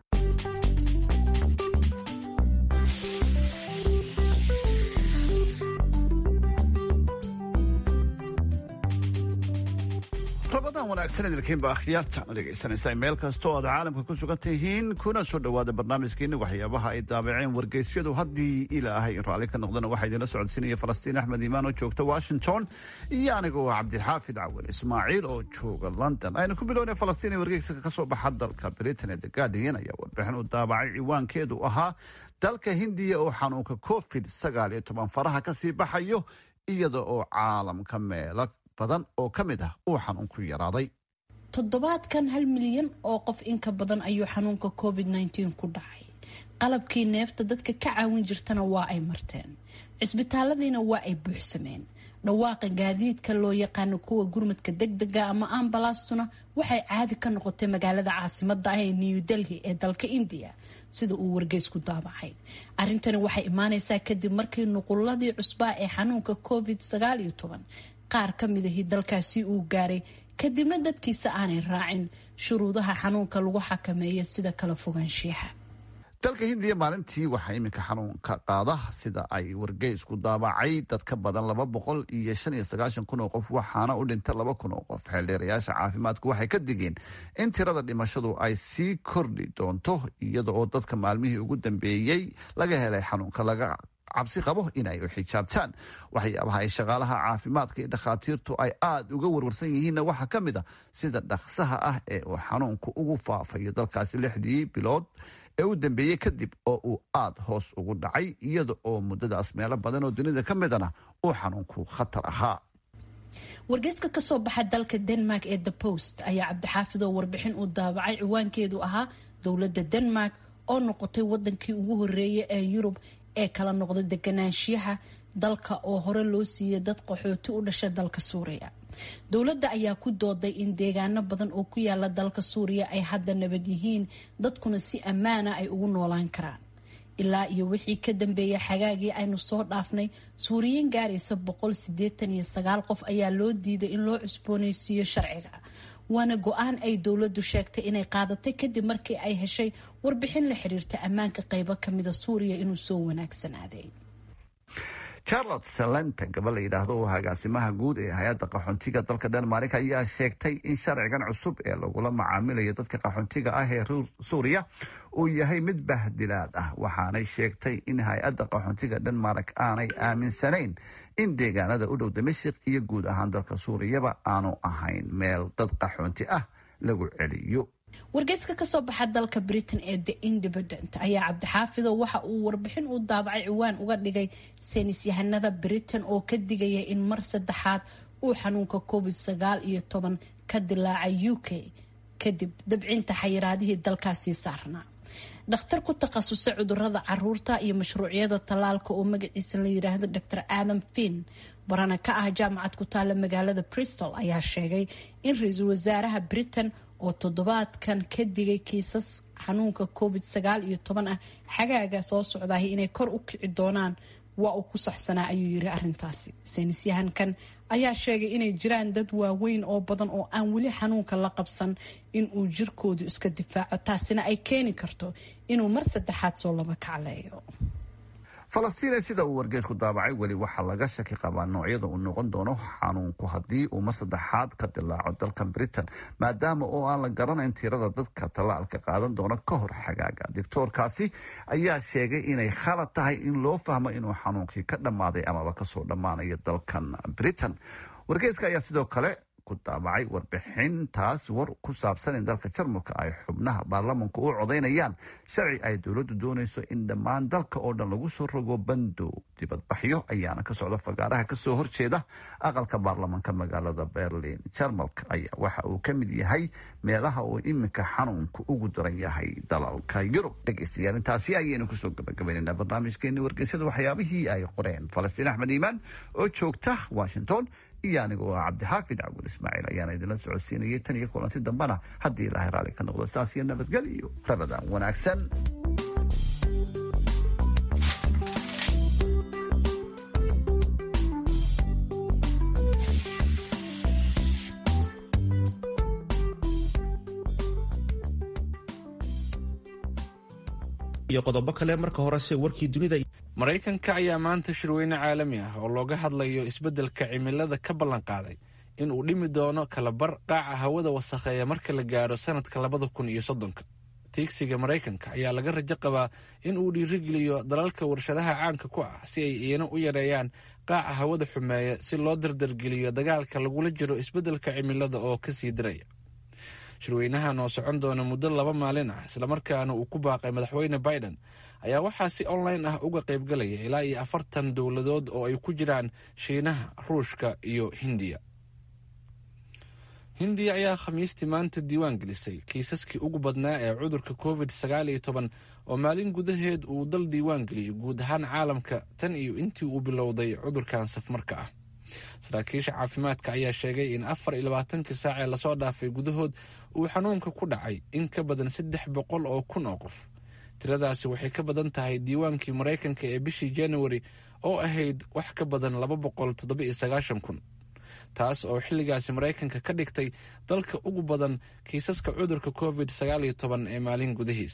rabadan wanaagsan idilkiinba akhyaarta dhegaysanaysaa meel kastoo aad caalamka ku sugan tihiin kuna soo dhowaada barnaamijkeeni waxyaabaha ay daabaceen wargeysyadu haddii ilaahay raalli ka noqdana waxaa idinla socodsiinaya falastiin axmed iimaan oo joogta washington iyo anigoo cabdixaafid cawil ismaaciil oo jooga london aynu ku bilownay falastiin ee wargeyska kasoo baxa dalka britain ee the guardian ayaa warbixin u daabacay ciwaankeedu ahaa dalka hindiya oo xanuunka covid sagaal iyo toban faraha kasii baxayo iyada oo caalamka meelo badan oo ka mid ah uu xanuunku yaraaday toddobaadkan hal milyan oo qof inka badan ayuu xanuunka covid nteen ku dhacay qalabkii neefta dadka ka caawin jirtana waa ay marteen cisbitaaladiina waa ay buuxsameen dhawaaqa gaadiidka loo yaqaano kuwa gurmadka degdega ama ambalaastuna waxay caadi ka noqotay magaalada caasimada ah ee new delhi ee dalka indiya sida uu wargeysku daabacay arrintani waxay imaaneysaa kadib markii nuquladii cusbaa ee xanuunka covid qaar ka midahii dalkaasi uu gaaray kadibna dadkiisa aanay raacin shuruudaha xanuunka lagu xakameeyo sida kala fogaanshiyaha dalka hindiya maalintii waxaa iminka xanuunka qaada sida ay wargeysku daabacay dad ka badan laba boqol iyo shan iyo sagaashan kun oo qof waxaana u dhinta laba kun oo qof xeeldheerayaasha caafimaadku waxay ka digeen in tirada dhimashadu ay sii kordhi doonto iyada oo dadka maalmihii ugu dambeeyey laga helay xanuunka laga cabsi qabo inay u xijaabtaan waxyaabaha ay shaqaalaha caafimaadka iyo dhakhaatiirtu ay aada uga warwarsan yihiinna waxaa ka mid a sida dhaqsaha ah ee uu xanuunku ugu faafayo dalkaasi lixdii bilood ee u dambeeyey kadib oo uu aada hoos ugu dhacay iyada oo muddadaas meelo badan oo dunida ka midana uu xanuunku khatar ahaa wargeyska kasoo baxa dalka denmark ee the post ayaa cabdixaafidoo warbixin uu daabacay ciwaankeedu ahaa dowladda denmark oo noqotay wadankii ugu horeeyay ee yurub ee kala noqda deganaanshiyaha dalka oo hore loo siiyey dad qaxooti u dhasha dalka suuriya dowladda ayaa ku dooday in deegaano badan oo ku yaala dalka suuriya ay hadda nabad yihiin dadkuna si ammaana ay ugu noolaan karaan ilaa iyo wixii ka dambeeyay xagaagii aynu soo dhaafnay suuriyiin gaaraysa boqol sideetan iyo sagaal qof ayaa loo diiday in loo cusbooneysiiyo sharciga waana go-aan ay dowladdu sheegtay inay qaadatay kadib markii ay heshay warbixin la xiriirta ammaanka qeybo kamida suuriya inuu soo wanaagsanaaday charlotte salenta gabal la yidhaahdo oo agaasimaha guud ee hay-adda qaxoontiga dalka denmark ayaa sheegtay in sharcigan cusub ee lagula macaamilayo dadka qaxoontiga ah ee suuriya uu yahay mid bahdilaad ah waxaanay sheegtay in hay-adda qaxoontiga denmark aanay aaminsanayn in deegaanada u dhow damashik iyo guud ahaan dalka suuriyaba aanu ahayn meel dad qaxoonti ah lagu celiyo wargeyska kasoo baxa dalka britain ee the independent ayaa cabdixaafido waxa uu warbixin u daabacay ciwaan uga dhigay saynis yahanada britain oo ka digaya in mar saddexaad uu xanuunka covid sagaal iyo toban ka dilaacay u k kadib dabcinta xayiraadihii dalkaasii saarnaa dhakhtar ku takhasusay cudurada caruurta iyo mashruucyada tallaalka oo magaciisa la yiraahdo dr adam finn barana ka ah jaamacad ku taala magaalada bristol ayaa sheegay in ra-iisul wasaaraha britain oo toddobaadkan ka digay kiisas xanuunka covid sagaal iyo toban ah xagaaga soo socdaah inay kor u kici doonaan waa uu ku saxsanaa ayuu yiri arintaasi saynisyahankan ayaa sheegay inay jiraan dad waaweyn oo badan oo aan weli xanuunka la qabsan in uu jirkoodu iska difaaco taasina ay keeni karto inuu mar saddexaad soo laba kacleeyo falastiin sida uu wargeysku daabacay weli waxaa laga shaki qabaa noocyada uu noqon doono xanuunku haddii uu mar saddexaad ka dilaaco dalka britain maadaama oo aan la garanayn tirada dadka tallaalka qaadan doona ka hor xagaaga doctoorkaasi ayaa sheegay inay khalad tahay in loo fahmo inuu xanuunkii ka dhammaaday amaba kasoo dhammaanayo dalkan britain wargeyska ayaa sidoo kale ku daabacay warbixintaas war ku saabsan in dalka jarmalka ay xubnaha baarlamanku u codaynayaan sharci ay dowladdu doonayso in dhammaan dalka oo dhan lagu soo rogo bandow dibadbaxyo ayaana ka socda fagaaraha kasoo horjeeda aqalka baarlamanka magaalada berlin jarmalka ayaa waxa uu ka mid yahay meelaha uu iminka xanuunku ugu daran yahay dalalka yurub dhegeystayaal intaasi ayaynu kusoo gabagabaynaynaa barnaamijkeeni wargeysyada waxyaabihii ay qoreen falastiin axmed iimaan oo joogta washington iyo anigoo ah cabdixaafid cabul ismaaciil ayaana idinla socodsiinayay tan iyo kulanti dambana haddii ilaahay raalli ka noqdo saas iyo nabadgel iyo rabadaan wanaagsan iyo qodobo kale marka horese warkii dunida maraykanka ayaa maanta shirweyne caalami ah oo looga hadlayo isbeddelka cimilada ka ballan qaaday in uu dhimi doono kalabar qaaca hawada wasakheeya marka la gaaro sanadka labada kun iyo soddonka tiigsiga maraykanka ayaa laga rajo qabaa in uu dhiirigeliyo dalalka warshadaha caanka ku ah si ay iina u yareeyaan qaaca hawada xumeeya si loo dardargeliyo dagaalka lagula jiro isbeddelka cimilada oo kasii diraya shirweynahan oo socon doona muddo laba maalin ah islamarkaana uu ku baaqay madaxweyne biden ayaa waxaa si online ah uga qaybgalaya ilaa iyo afartan dowladood oo ay ku jiraan shiinaha ruushka iyo hindiya hindiya ayaa khamiistii maanta diiwaan gelisay kiisaskii ugu badnaa ee cudurka covid sagaal iyo toban oo maalin gudaheed uu dal diiwaan geliyo guud ahaan caalamka tan iyo intii uu bilowday cudurkan safmarka ah saraakiisha caafimaadka ayaa sheegay in afar iyo labaatankii saac ee lasoo dhaafay gudahood uu xanuunka ku dhacay in ka badan saddex boqol oo kun oo qof tiradaasi waxay ka badan tahay diiwaankii maraykanka ee bishii januari oo ahayd wax ka badan laba boqol toddoba iyo sagaashan kun taas oo xilligaasi maraykanka ka dhigtay dalka ugu badan kiisaska cudurka covid sagaal iyo toban ee maalin gudahiis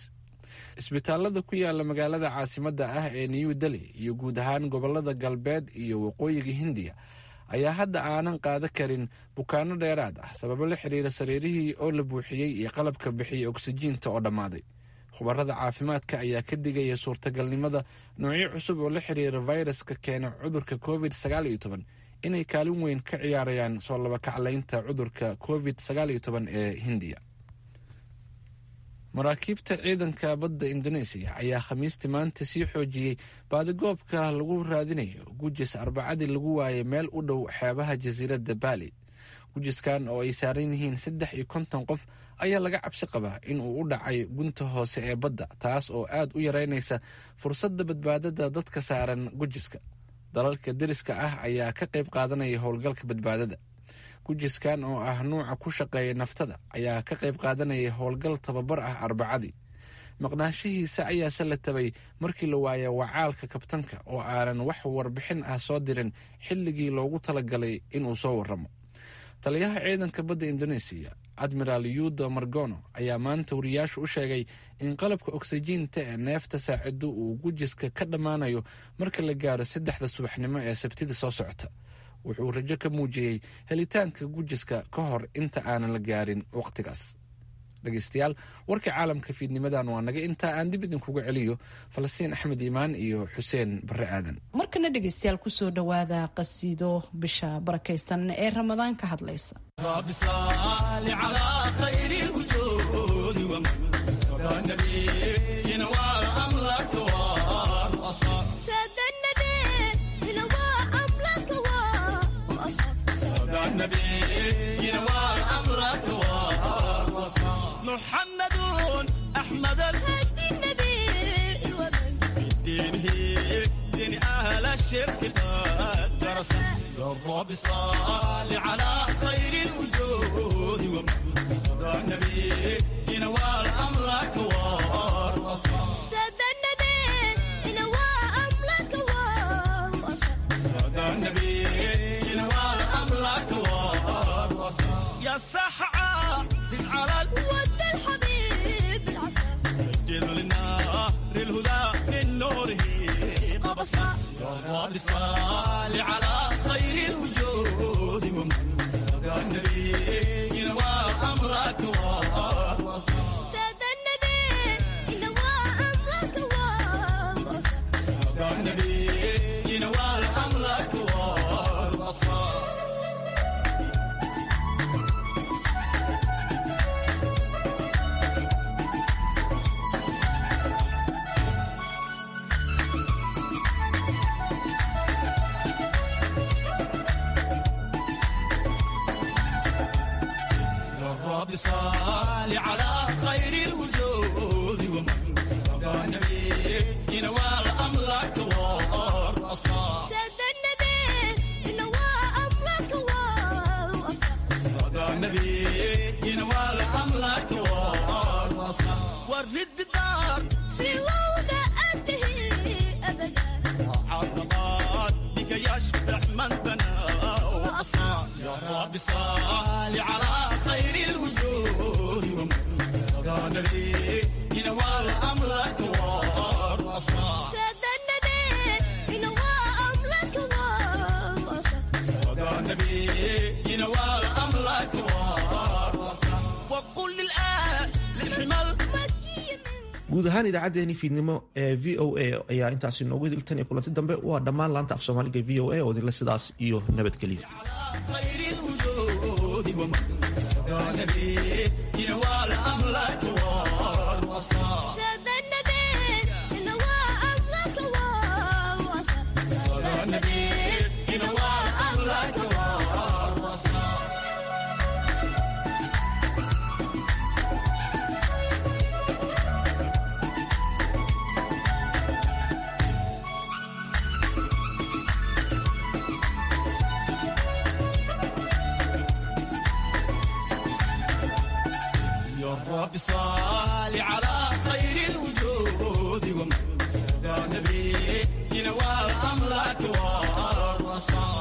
isbitaalada ku yaala magaalada caasimadda ah ee new delhi iyo guud ahaan gobolada galbeed iyo waqooyiga hindiya ayaa hadda aanan qaada karin bukaano dheeraad ah sababo la xiriira sariirihii oo la buuxiyey iyo qalabka bixiyay oksijiinta oo dhammaaday khubarada caafimaadka ayaa ka digaya suurtagalnimada noocyo cusub oo la xiriira fayraska keena cudurka covid inay kaalin weyn ka ciyaarayaan soo labakaclaynta cudurka covid ee hindiya maraakiibta ciidanka badda indoneesiya ayaa khamiistii maanta sii xoojiyey baadigoobka lagu raadinayo gujis arbacadii lagu waayay meel u dhow xeebaha jasiiradda baali gujiskan oo ay saaran yihiin saddex iyo konton qof ayaa laga cabsi qabaa in uu u dhacay gunta hoose ee badda taas oo aad u yareynaysa fursadda badbaadada dadka saaran gujiska dalalka deriska ah ayaa ka qayb qaadanaya howlgalka badbaadada gujiskan oo ah nuuca ku shaqeeya naftada ayaa ka qayb qaadanaya howlgal tababar ah arbacadii maqnaanshihiisa ayaase la tabay markii la waaya wacaalka kabtanka oo aanan wax warbixin ah soo dirin xilligii loogu talagalay inuu soo waramo taliyaha ciidanka badda indoneesiya admiraal yudo margono ayaa maanta wariyaashu u sheegay in qalabka oksijiinta ee neefta saacido uu gujiska ka dhammaanayo marka la gaaro saddexda subaxnimo ee sabtida soo socota wuxuu rajo ka muujiyey helitaanka gujiska ka hor inta aanan la gaarin waqtigaas dhegeystayaal warkii caalamka fiidnimadan waa naga intaa aan dib idinkuga celiyo falastiin axmed iimaan iyo xuseen barre aadan markana dhegeystayaal kusoo dhowaada qasiido bisha barakaysan ee ramadaan ka hadlaysa محمد أحمد الهدي النبي ومن بدينه دين أهل الشرك قد درس الرب صال على خير الوجود ومن صدى النبي ينوال أمرك والوصال سد النبي ينوى أمرك والوصال صدى النبي ينوال أمرك والوصال يا سحعة على ود الحبيب العصا سجل للنار الهدى من نوره قبصا يا رب صل على خير الوجود ومن سقى النبي ينوى امرك والوصال سد النبي ينوى أمرك والوصال سقى النبي ينوى امرك والوصال الرب صال على خير الوجود ومن سقى النبي ينوال أمرك والرصاص سد النبي ينوى أمرك والوصال سقى النبي ينوال أمرك والرصاص ورد الدار في وضعته أبدا عرضات بك يشبع من بنى وأصاب يا رب صال على خير الوجود ومن سقى النبي ينوال أمرك والرصاص سد النبي ينوى أمرك والوصال سقى النبي ينوال أمرك والرصاص وقل للآن للحمل guud ahaan idaacaddeenii fiidnimo ee v o a ayaa intaasi noogu hiltan iyo kulanti dambe waa dhammaan laanta af soomaaliga v o a oo idinle sidaas iyo nabadgelyo خير الوجود ومن سقى النبي ينوال أمرك والرصاص سد النبي ينوى أمرك والوصال سقى النبي ينوال أمرك والرصاص يا رب صل على خير الوجود ومن سقى النبي ينوال أمرك والرصاص